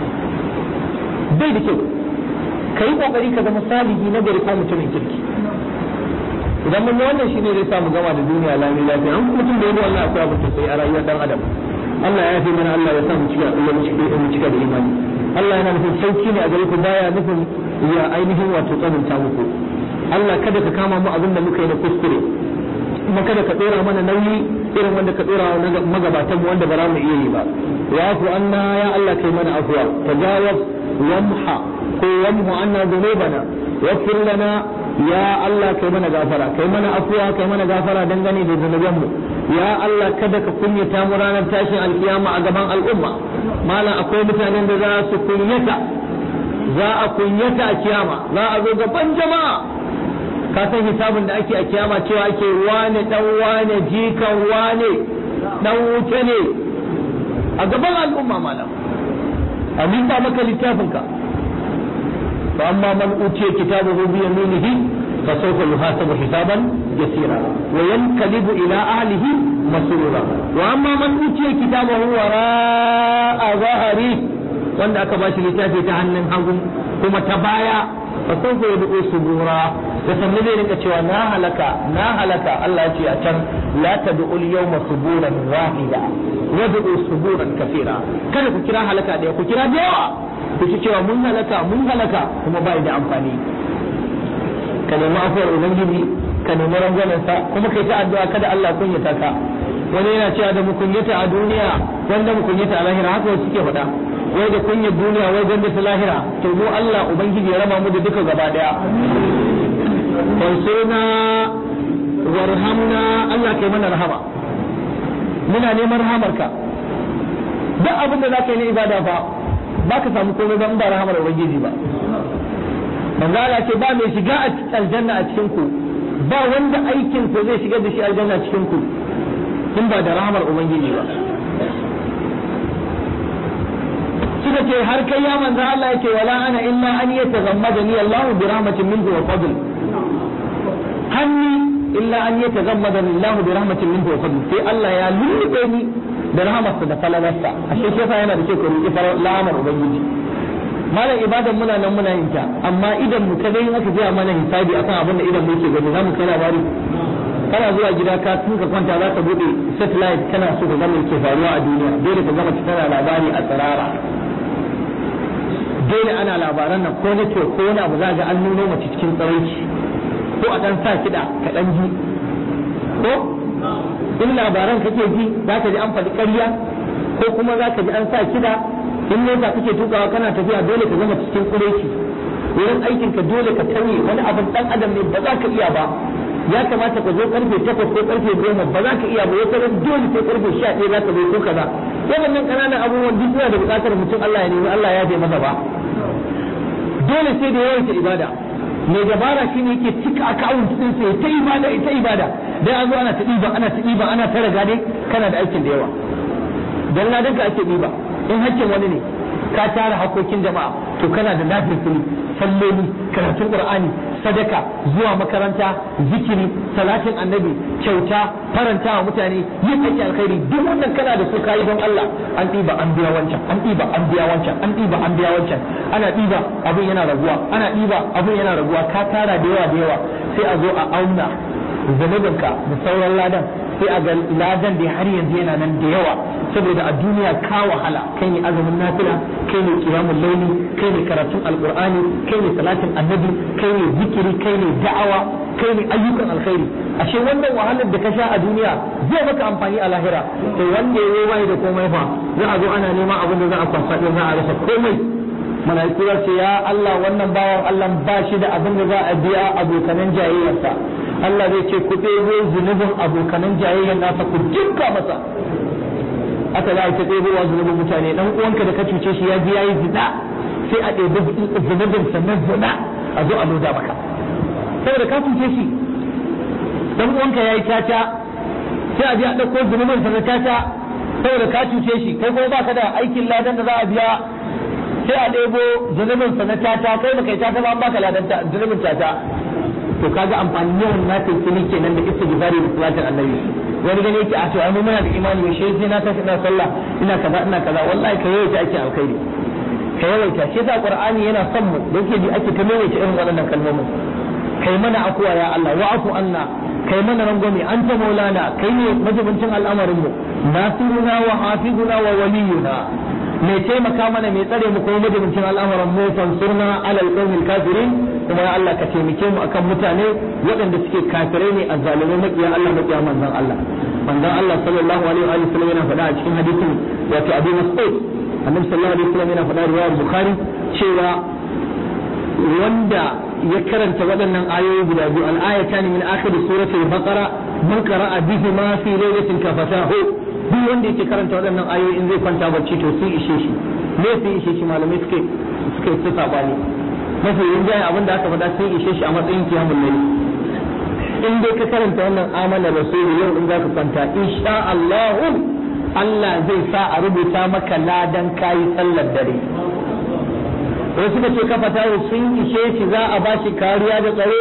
A: bai da kyau kai kokari ka zama salihi na gari ko mutumin kirki idan mun wannan shine zai samu gama da duniya lami lafiya an mutum da yi wannan akwai abin sai a rayuwar dan adam Allah ya fi mana Allah ya sa mu cika Allah mu cika mu cika da imani Allah yana nufin sauki ne a gare ku baya nufin ya ainihin wato tsananta muku Allah kada ka kama mu abin da muka yi na kuskure kuma kada ka dora mana nauyi irin wanda ka dora wa magabatan mu wanda ba za mu iya yi ba ya ku anna ya Allah kai mana afwa tajawaz wamha ko wamhu anna dhunubana waghfir lana ya Allah kai mana gafara kai mana afuwa kai mana gafara dangane da zunubanmu ya Allah kada ka kunyata mu ranar tashin alkiyama a gaban al'umma malam akwai mutanen da za su kunyata za a kunyata a kiyama za a zo gaban jama'a ka san hisabin da ake a kiyama cewa ake wane dan wane jikan wane dan wuce ne a gaban al'umma malam a maka littafinka فأما من أوتي كتابه بيمينه فسوف يحاسب حسابا يسيرا وينقلب إلى أهله مسرورا وأما من أوتي كتابه وراء ظهره wanda aka bashi littafi ta hannun hagu kuma ta baya fa sawfa yad'u subura da sanne zai rinka cewa na halaka na halaka Allah ya ce a can la tad'u al-yawma suburan wahida wad'u suburan kathira kada ku kira halaka daya ku kira da yawa ku ci cewa mun halaka mun halaka kuma bai da amfani ka nemi afuwar ubangiji ka nemi rangwamensa kuma kai ta addu'a kada Allah kunyata ka wani yana cewa da mu kunyata a duniya wanda mu kunyata a lahira haka wasu suke faɗa wai da kunyar duniya wai gwanda ta lahira to mu Allah ubangiji ya raba mu da duka gaba daya wansurna warhamna Allah kai mana rahama muna neman rahamarka duk abin da zaka yi na ibada fa baka samu komai ba in ba rahamar ubangiji ba manzo Allah ce ba mai shiga a aljanna a cikin ku ba wanda aikin ku zai shigar da shi aljanna cikin ku in ba da rahamar ubangiji ba suka ce har kai ya manzo Allah yake wala ana illa an yataghammadani Allah bi rahmatin minhu wa fadl hanni illa an yataghammadani Allah bi rahmatin minhu wa fadl sai Allah ya lullube ni da rahmarsa da falalarsa ashe shi yasa yana da kyau ka roki falamar ubangiji malam ibadan muna nan muna yin ta amma idan mu kadai in aka jiya mana hisabi akan abin da idan mu yake gani zamu kai labari kana zuwa gida ka tun ka kwanta za ka bude satellite kana so ka ga me ke faruwa a duniya dole ka gama tana labari a tsirara dole ana labaran nan ko nake ko wani abu za ga an nuno mace cikin tsaraici ko a dan sa kiɗa ka dan ji ko in labaran kake ji za ka ji an faɗi ƙarya ko kuma za ka ji an sa kiɗa in mota kake tukawa kana tafiya dole ka zama cikin tsaraici wurin aikin ka dole ka tauye wani abin dan adam ne ba za ka iya ba ya kamata ka zo karfe takwas ko karfe goma ba za ka iya ba wata ran dole sai karfe sha ɗaya za ka zo ko kaza waɗannan ƙananan abubuwan duk suna da buƙatar mutum Allah ya nemi Allah ya je masa ba dole sai da yawaita ibada mai dabara shi ne yake cika akawunt din sai ta ibada ita ibada dai an zo ana ta ɗiba ana ta ɗiba ana ta raga dai kana da aikin da yawa dan ladan ka ake ɗiba in hakkin wani ne ka tara hakokin jama'a to kana da lafiyar fili salloli karatun qur'ani sadaka zuwa makaranta zikiri salatin annabi kyauta faranta wa mutane yin aiki alkhairi duk wannan kana da su kayi don Allah an ɗiba an biya wancan an ɗiba an biya wancan an ɗiba an biya wancan ana ɗiba abin yana raguwa ana ɗiba abin yana raguwa ka tara da yawa da yawa sai a zo a auna zanubinka da sauran ladan sai a ga ladan da har yanzu yana nan da yawa saboda a duniya ka wahala kai ne azumin nafila kai ne qiyamul layli kai ne karatun alqur'ani kai ne salatin annabi kai ne zikiri kai ne da'awa kai ne ayyukan alkhairi ashe wannan wahalar da ka sha a duniya zai maka amfani a lahira to wanda ya bai da komai fa za a zo ana neman abin da za a kwasa din za a rasa komai malaiku za ce ya Allah wannan bawan Allah ba shi da abin da za a biya abokanan jayayyarsa Allah zai ce ku ɗebo zunubin abokanan jayayyar nasa ku jinka masa aka za a ta ɗebowa zunubin mutane dan uwanka da ka cuce shi ya ji yayi zina sai a ɗebi zunubin sannan zina a zo a loda maka saboda ka cuce shi dan uwanka yayi tata sai a je a ɗauko zunubin sannan tata saboda ka cuce shi kai kuma baka da aikin ladan da za a biya sai a ɗebo zunubin sannan tata kai baka yi tata ba an baka ladan zunubin tata to kaga amfani yawan na taifini kenan da istighfari da salatin annabi wani gane yake a to ai muna da imani mai shi sai na tashi ina sallah ina kaza ina kaza wallahi ka yawaita ake alkhairi ka yawaita shi yasa qur'ani yana son mu da yake ji ake ta yawaita irin waɗannan kalmomin kai mana akuwa ya Allah wa afu anna kai mana rangwame anta maulana kai ne majibincin al'amarin mu nasiruna wa hafizuna wa waliyuna mai taimaka mana mai tsare mu kuma majibincin al'amuran mu fansurna alal qawmil kafirin kuma ya Allah ka taimake mu akan mutane waɗanda suke kafirai ne azzalumai makiya Allah makiya manzon Allah manzon Allah sallallahu alaihi wa sallam yana faɗa a cikin hadisin wato Abu Mas'ud annabi sallallahu alaihi wa sallam yana faɗa riwayar Bukhari cewa wanda ya karanta waɗannan ayoyi guda biyu al-ayatan min akhir suratul baqara man qara'a bihi ma fi lailatin kafatahu duk wanda yake karanta waɗannan ayoyi in zai kwanta bacci to sun ishe shi me sun ishe shi malamai suke suke su sabani mafi rinjaye abin da aka faɗa sun ishe shi a matsayin kiyamun laili in dai ka karanta wannan amana rasulu yau in zaka kwanta insha Allah Allah zai sa a rubuta maka ladan kayi sallar dare wasu suka ce kafa tawo sun ishe shi za a bashi kariya da tsaro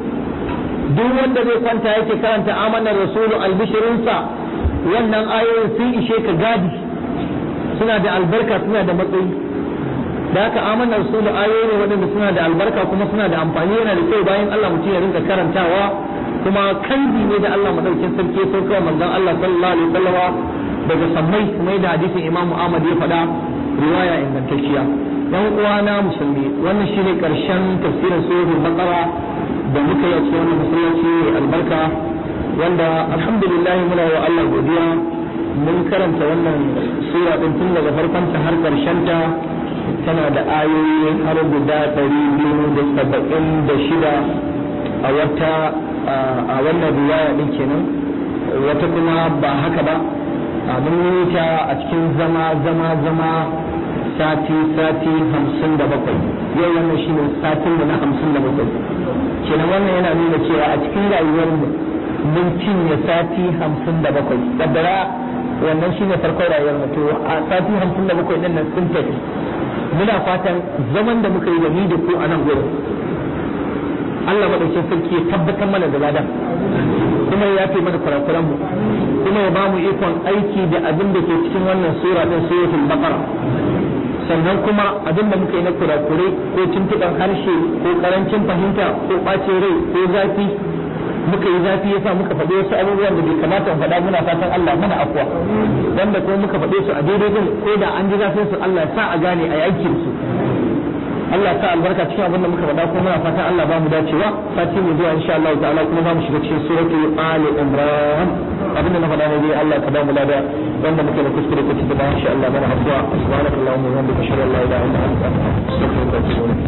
A: duk wanda zai kwanta yake karanta amanar rasulu albishirinsa wannan ayoyin sun ishe ka gadi suna da albarka suna da matsayi da haka amanar rasulu ayoyi ne waɗanda suna da albarka kuma suna da amfani yana da kyau bayan Allah mutum ya rinka karantawa kuma kanji ne da Allah madaukin sarki ya sauka manzon Allah sallallahu alaihi wasallama daga sammai kuma da hadisin Imam Ahmad ya faɗa riwaya ingantacciya yan uwana musulmi wannan shine karshen tafsirin suratul baqara da muka yi a cikin wannan masallaci albarka wanda alhamdulillah muna wa Allah godiya mun karanta wannan sura din tun daga farkon ta har karshen ta tana da ayoyi har guda ɗari biyu da saba'in da shida a wata a wannan riwaya din kenan wata kuma ba haka ba mun yi ta a cikin zama zama zama sati sati hamsin da bakwai yau wannan shi ne satin da na hamsin da bakwai kenan wannan yana nuna cewa a cikin rayuwarmu mun cinye sati hamsin da bakwai kaddara wannan shi ne farkon rayuwar mu to a sati hamsin da bakwai ɗin nan sun tafi muna fatan zaman da muka yi da ni da ku a nan gurin Allah madaukin sarki ya tabbatar mana da ladan kuma ya yafe mana kurakuran mu kuma ya ba mu ikon aiki da abin da ke cikin wannan sura din suratul baqara sannan kuma abin da muka yi na kurakurai ko tuntuɓen harshe ko karancin fahimta ko ɓacin rai ko zafi muka yi zafi yasa muka faɗi wasu abubuwan da bai kamata mu faɗa muna fatan Allah mana afwa wanda kuma muka faɗe su a daidai din ko da an ji zafin su Allah ya sa a gane a yankin su Allah sa albarka cikin abin da muka faɗa kuma muna fatan Allah ba mu dacewa sati mu zuwa insha Allah ta'ala kuma za mu shiga cikin suratu Ali Imran abin da na faɗa ne dai Allah ka ba mu lada wanda muke da kuskure ko cikin insha Allah mana afwa subhanakallahumma wa bihamdika ashhadu an la ilaha illa anta astaghfiruka wa atubu ilaik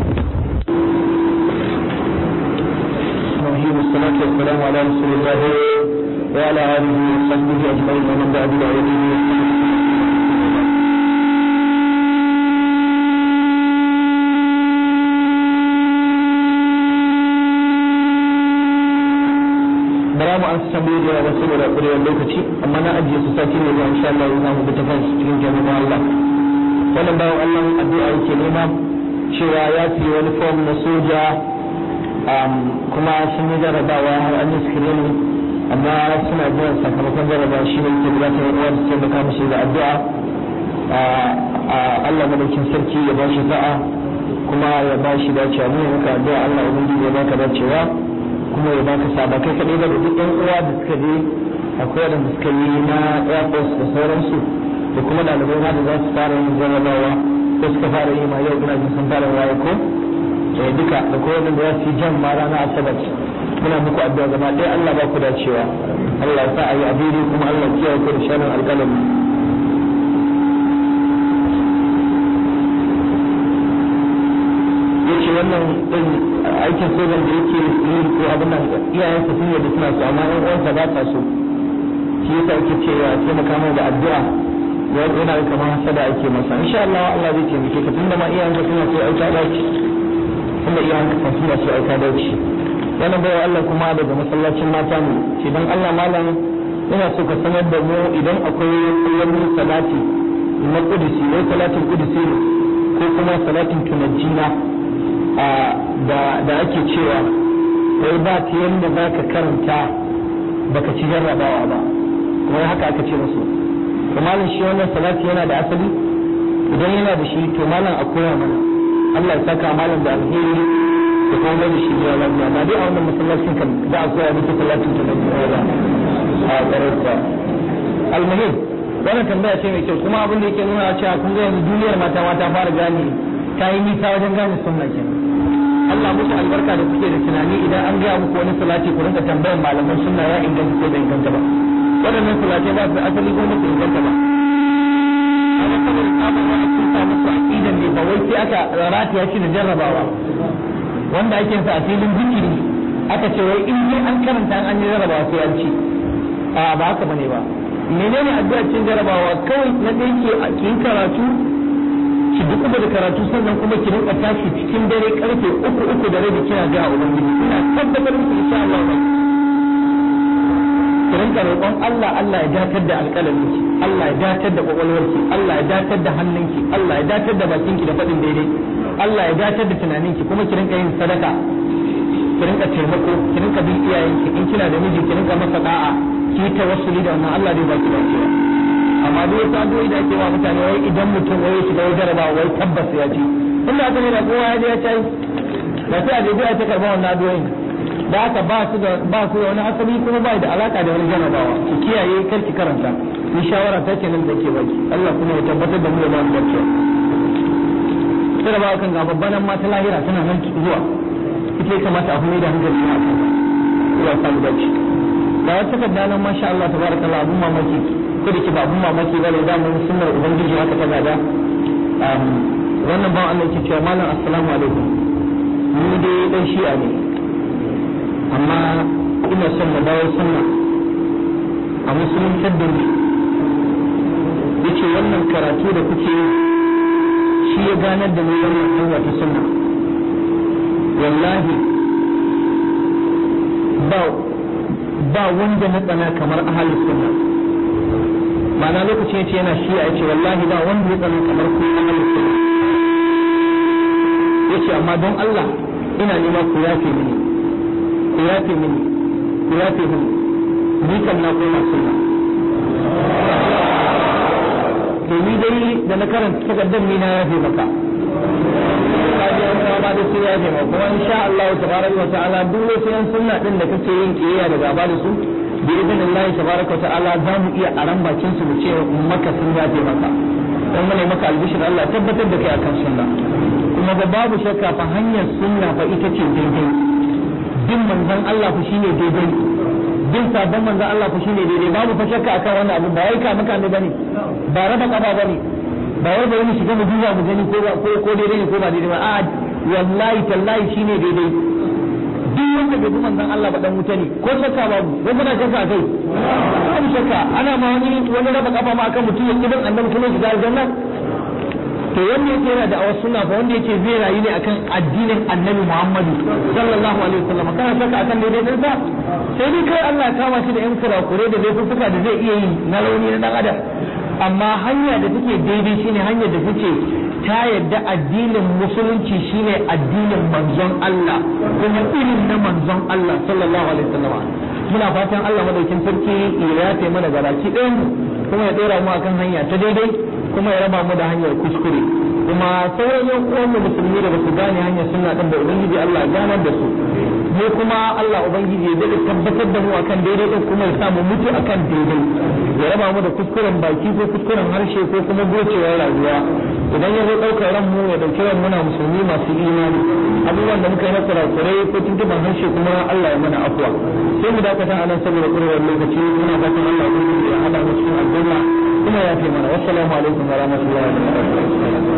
A: الرحيم والصلاة والسلام على رسول الله وعلى آله وصحبه أجمعين ومن دعا بدعوته bara mu an tambaye da wasu da kurewar lokaci amma na ajiye su sati ne zuwa insha Allah za mu bi ta fansu cikin jami'an Allah wannan bawan Allah addu'a yake nema cewa ya fi wani form na soja kuma sun yi jarabawa har an yi screening amma suna jiran sakamakon jarabawa shi ne ke bukatar uwa da taimaka musu da addu'a Allah madaukin sarki ya ba shi sa'a kuma ya ba shi dacewa mu maka addu'a Allah ubangiji ya baka dacewa kuma ya baka saba kai kadai da duk ɗan uwa da suka je akwai wanda suka yi na Air Force da sauransu da kuma ɗalibai ma da za su fara yin jarabawa ko suka fara yi ma yau ina jin sun fara waye ko da duka da kowane da za su yi jan ma rana asabar muna muku addu'a gaba ɗaya Allah ba ku dacewa Allah sa a yi abiri kuma Allah kiyaye ku da shanin alƙalami yace wannan din aikin sojan da yake yi ko abin nan iyayensa sun yadda suna so amma ɗan uwansa ba ta so shi yasa yake cewa taimaka mai da addu'a yana da kamar hasada ake masa insha Allah Allah zai taimake ka tunda ma iyayenka suna so aika dace tunda iyayenka kan suna so aika dace wannan bai Allah kuma daga masallacin mata ne ce dan Allah malam ina so ka sanar da mu idan akwai wani salati na kudusi wai salatin kudusi ko kuma salatin tunajjina da da ake cewa wai ba ta yanda za ka karanta baka ci jarrabawa ba wai haka aka ce musu to malam shi wannan salati yana da asali idan yana da shi to malam a koya mana Allah ya saka malam da alheri da kuma mai da shi ya lafiya ba dai a wannan masallacin kan za a koya miki salatin ta da kuma ba a garauta almuhim wannan tambaya ce mai kyau kuma abin da yake nuna cewa kun ga yanzu duniyar mata mata fara gane ta yi nisa wajen gane sunna kenan Allah musu albarka da kuke da tunani idan an gaya muku wani salati ku rinka tambayar malaman sunna ya inganta ko bai inganta ba waɗannan sulatai ba su da asali ko ba su inganta ba amma saboda tsabar wani sun sa musu aqidan ne ba wai sai aka rata ya ci da jarrabawa wanda ake sa a filin zikiri aka ce wai in dai an karanta an yi jarrabawa sai an ci a ba haka bane ba menene addu'a cin jarrabawa kawai na ɗaya ke a kin karatu ki duk da karatu sannan kuma ki rinka tashi cikin dare karfe uku uku da rabi kina ga ubangiji ina tabbatar muku insha Allah ba ki rinka roƙon Allah Allah ya datar da alƙalaminki Allah ya datar da kwakwalwarki Allah ya datar da hannunki Allah ya datar da bakinki da faɗin daidai Allah ya datar da tunaninki kuma ki rinka yin sadaka ki rinka taimako ki rinka bin iyayenki in kina da miji ki rinka masa da'a ki yi tawassuli da wannan Allah zai baki dacewa amma duk wasu addu'o'i da ake wa mutane wai idan mutum wai ya shiga wai jarabawa wai tabbas ya ci inda aka ne da kowa ya je ya ci ba sai a je a ta karɓar wannan addu'o'in da haka ba su da ba su da wani asali kuma ba da alaka da wani jarabawa ki kiyaye kar ki karanta ni shawara ta kenan da ke baki Allah kuma ya tabbatar da mu da mu dace jarabawa kan ga babban ma ta lahira tana nan zuwa ita ya kamata a kuma da hankali a kan Allah samu dace da wata takarda nan masha Allah tabarakallah abun mamaki ko da ke ba abun mamaki ba ne da mun sunnar ubangiji haka ta gada wannan ba Allah yake cewa malam assalamu alaikum ni dai dan shi'a ne amma ina son mu dawo sunna a musulunci da ni yace wannan karatu da kuke shi ya ganar da mu wannan hanya ta sunna wallahi ba ba wanda na tsana kamar ahalus sunna ma'ana lokacin yace yana shi ya ce wallahi ba wanda ya tsana kamar ku ahalus sunna yace amma don Allah ina nema ku yafe mini ku yafe mini ku yafe mini ni kan na koma sunna to ni dai da na karanta takardar ni na yafe maka ma da sai yafe maka kuma insha Allah tabaraka wa ta'ala duk wasu yan sunna din da kake yin kiyaya da gaba da su bi idin Allah tabaraka wa ta'ala za mu iya aran bakin su mu ce maka sun yafe maka dan mu ne maka albishir Allah tabbatar da kai akan sunna kuma ba babu shakka fa hanyar sunna fa ita ce daidai bin manzon Allah fa shine daidai bin sabon manzon Allah fa shine daidai babu fa shakka akan wannan abu ba wai ka maka ne bane ba raba kaba bane ba wai bari mu shiga mu duba mu gani ko ko ko daidai ne ko ba daidai ba a wallahi tallahi shine daidai duk wanda bai bi manzon Allah ba dan wuta ne ko shakka babu wai kana shakka kai babu shakka ana ma wani wani raba kafa ma akan mutum ya kibin annabi kuma shiga aljanna to wanda yake yana da awas sunna fa wanda yake zai rayu ne akan addinin annabi Muhammadu sallallahu alaihi wasallam kana shakka akan daidai din sa sai dai kai Allah ya kama shi da yan kurakure da laifuffuka da zai iya yi na rauni na dan adam amma hanya da take daidai shine hanyar da take ta yadda addinin musulunci shine addinin manzon Allah kuma irin na manzon Allah sallallahu alaihi wasallam muna fatan Allah madaukin sarki ya yafe mana gabaki ɗayan kuma ya dora mu akan hanya ta daidai kuma ya raba mu da hanyar kuskure kuma sauran yan uwan mu musulmi da basu gane hanyar sunna din da ubangiji Allah ya ganar da su mu kuma Allah ubangiji ya dade tabbatar da mu akan daidai din kuma ya sa mu mutu akan daidai ya raba mu da kuskuren baki ko kuskuren harshe ko kuma gocewar rayuwa idan ya zo ɗaukar ran mu ya ɗauki ran muna musulmi masu imani abubuwan da muka yi na kurakurai ko tuntuban harshe kuma Allah ya mana afuwa sai mu dakata a nan saboda ƙurewar lokaci muna fatan Allah ya hada mu cikin aljanna kuma ya fi mana wassalamu alaikum wa rahmatullahi wa barakatuh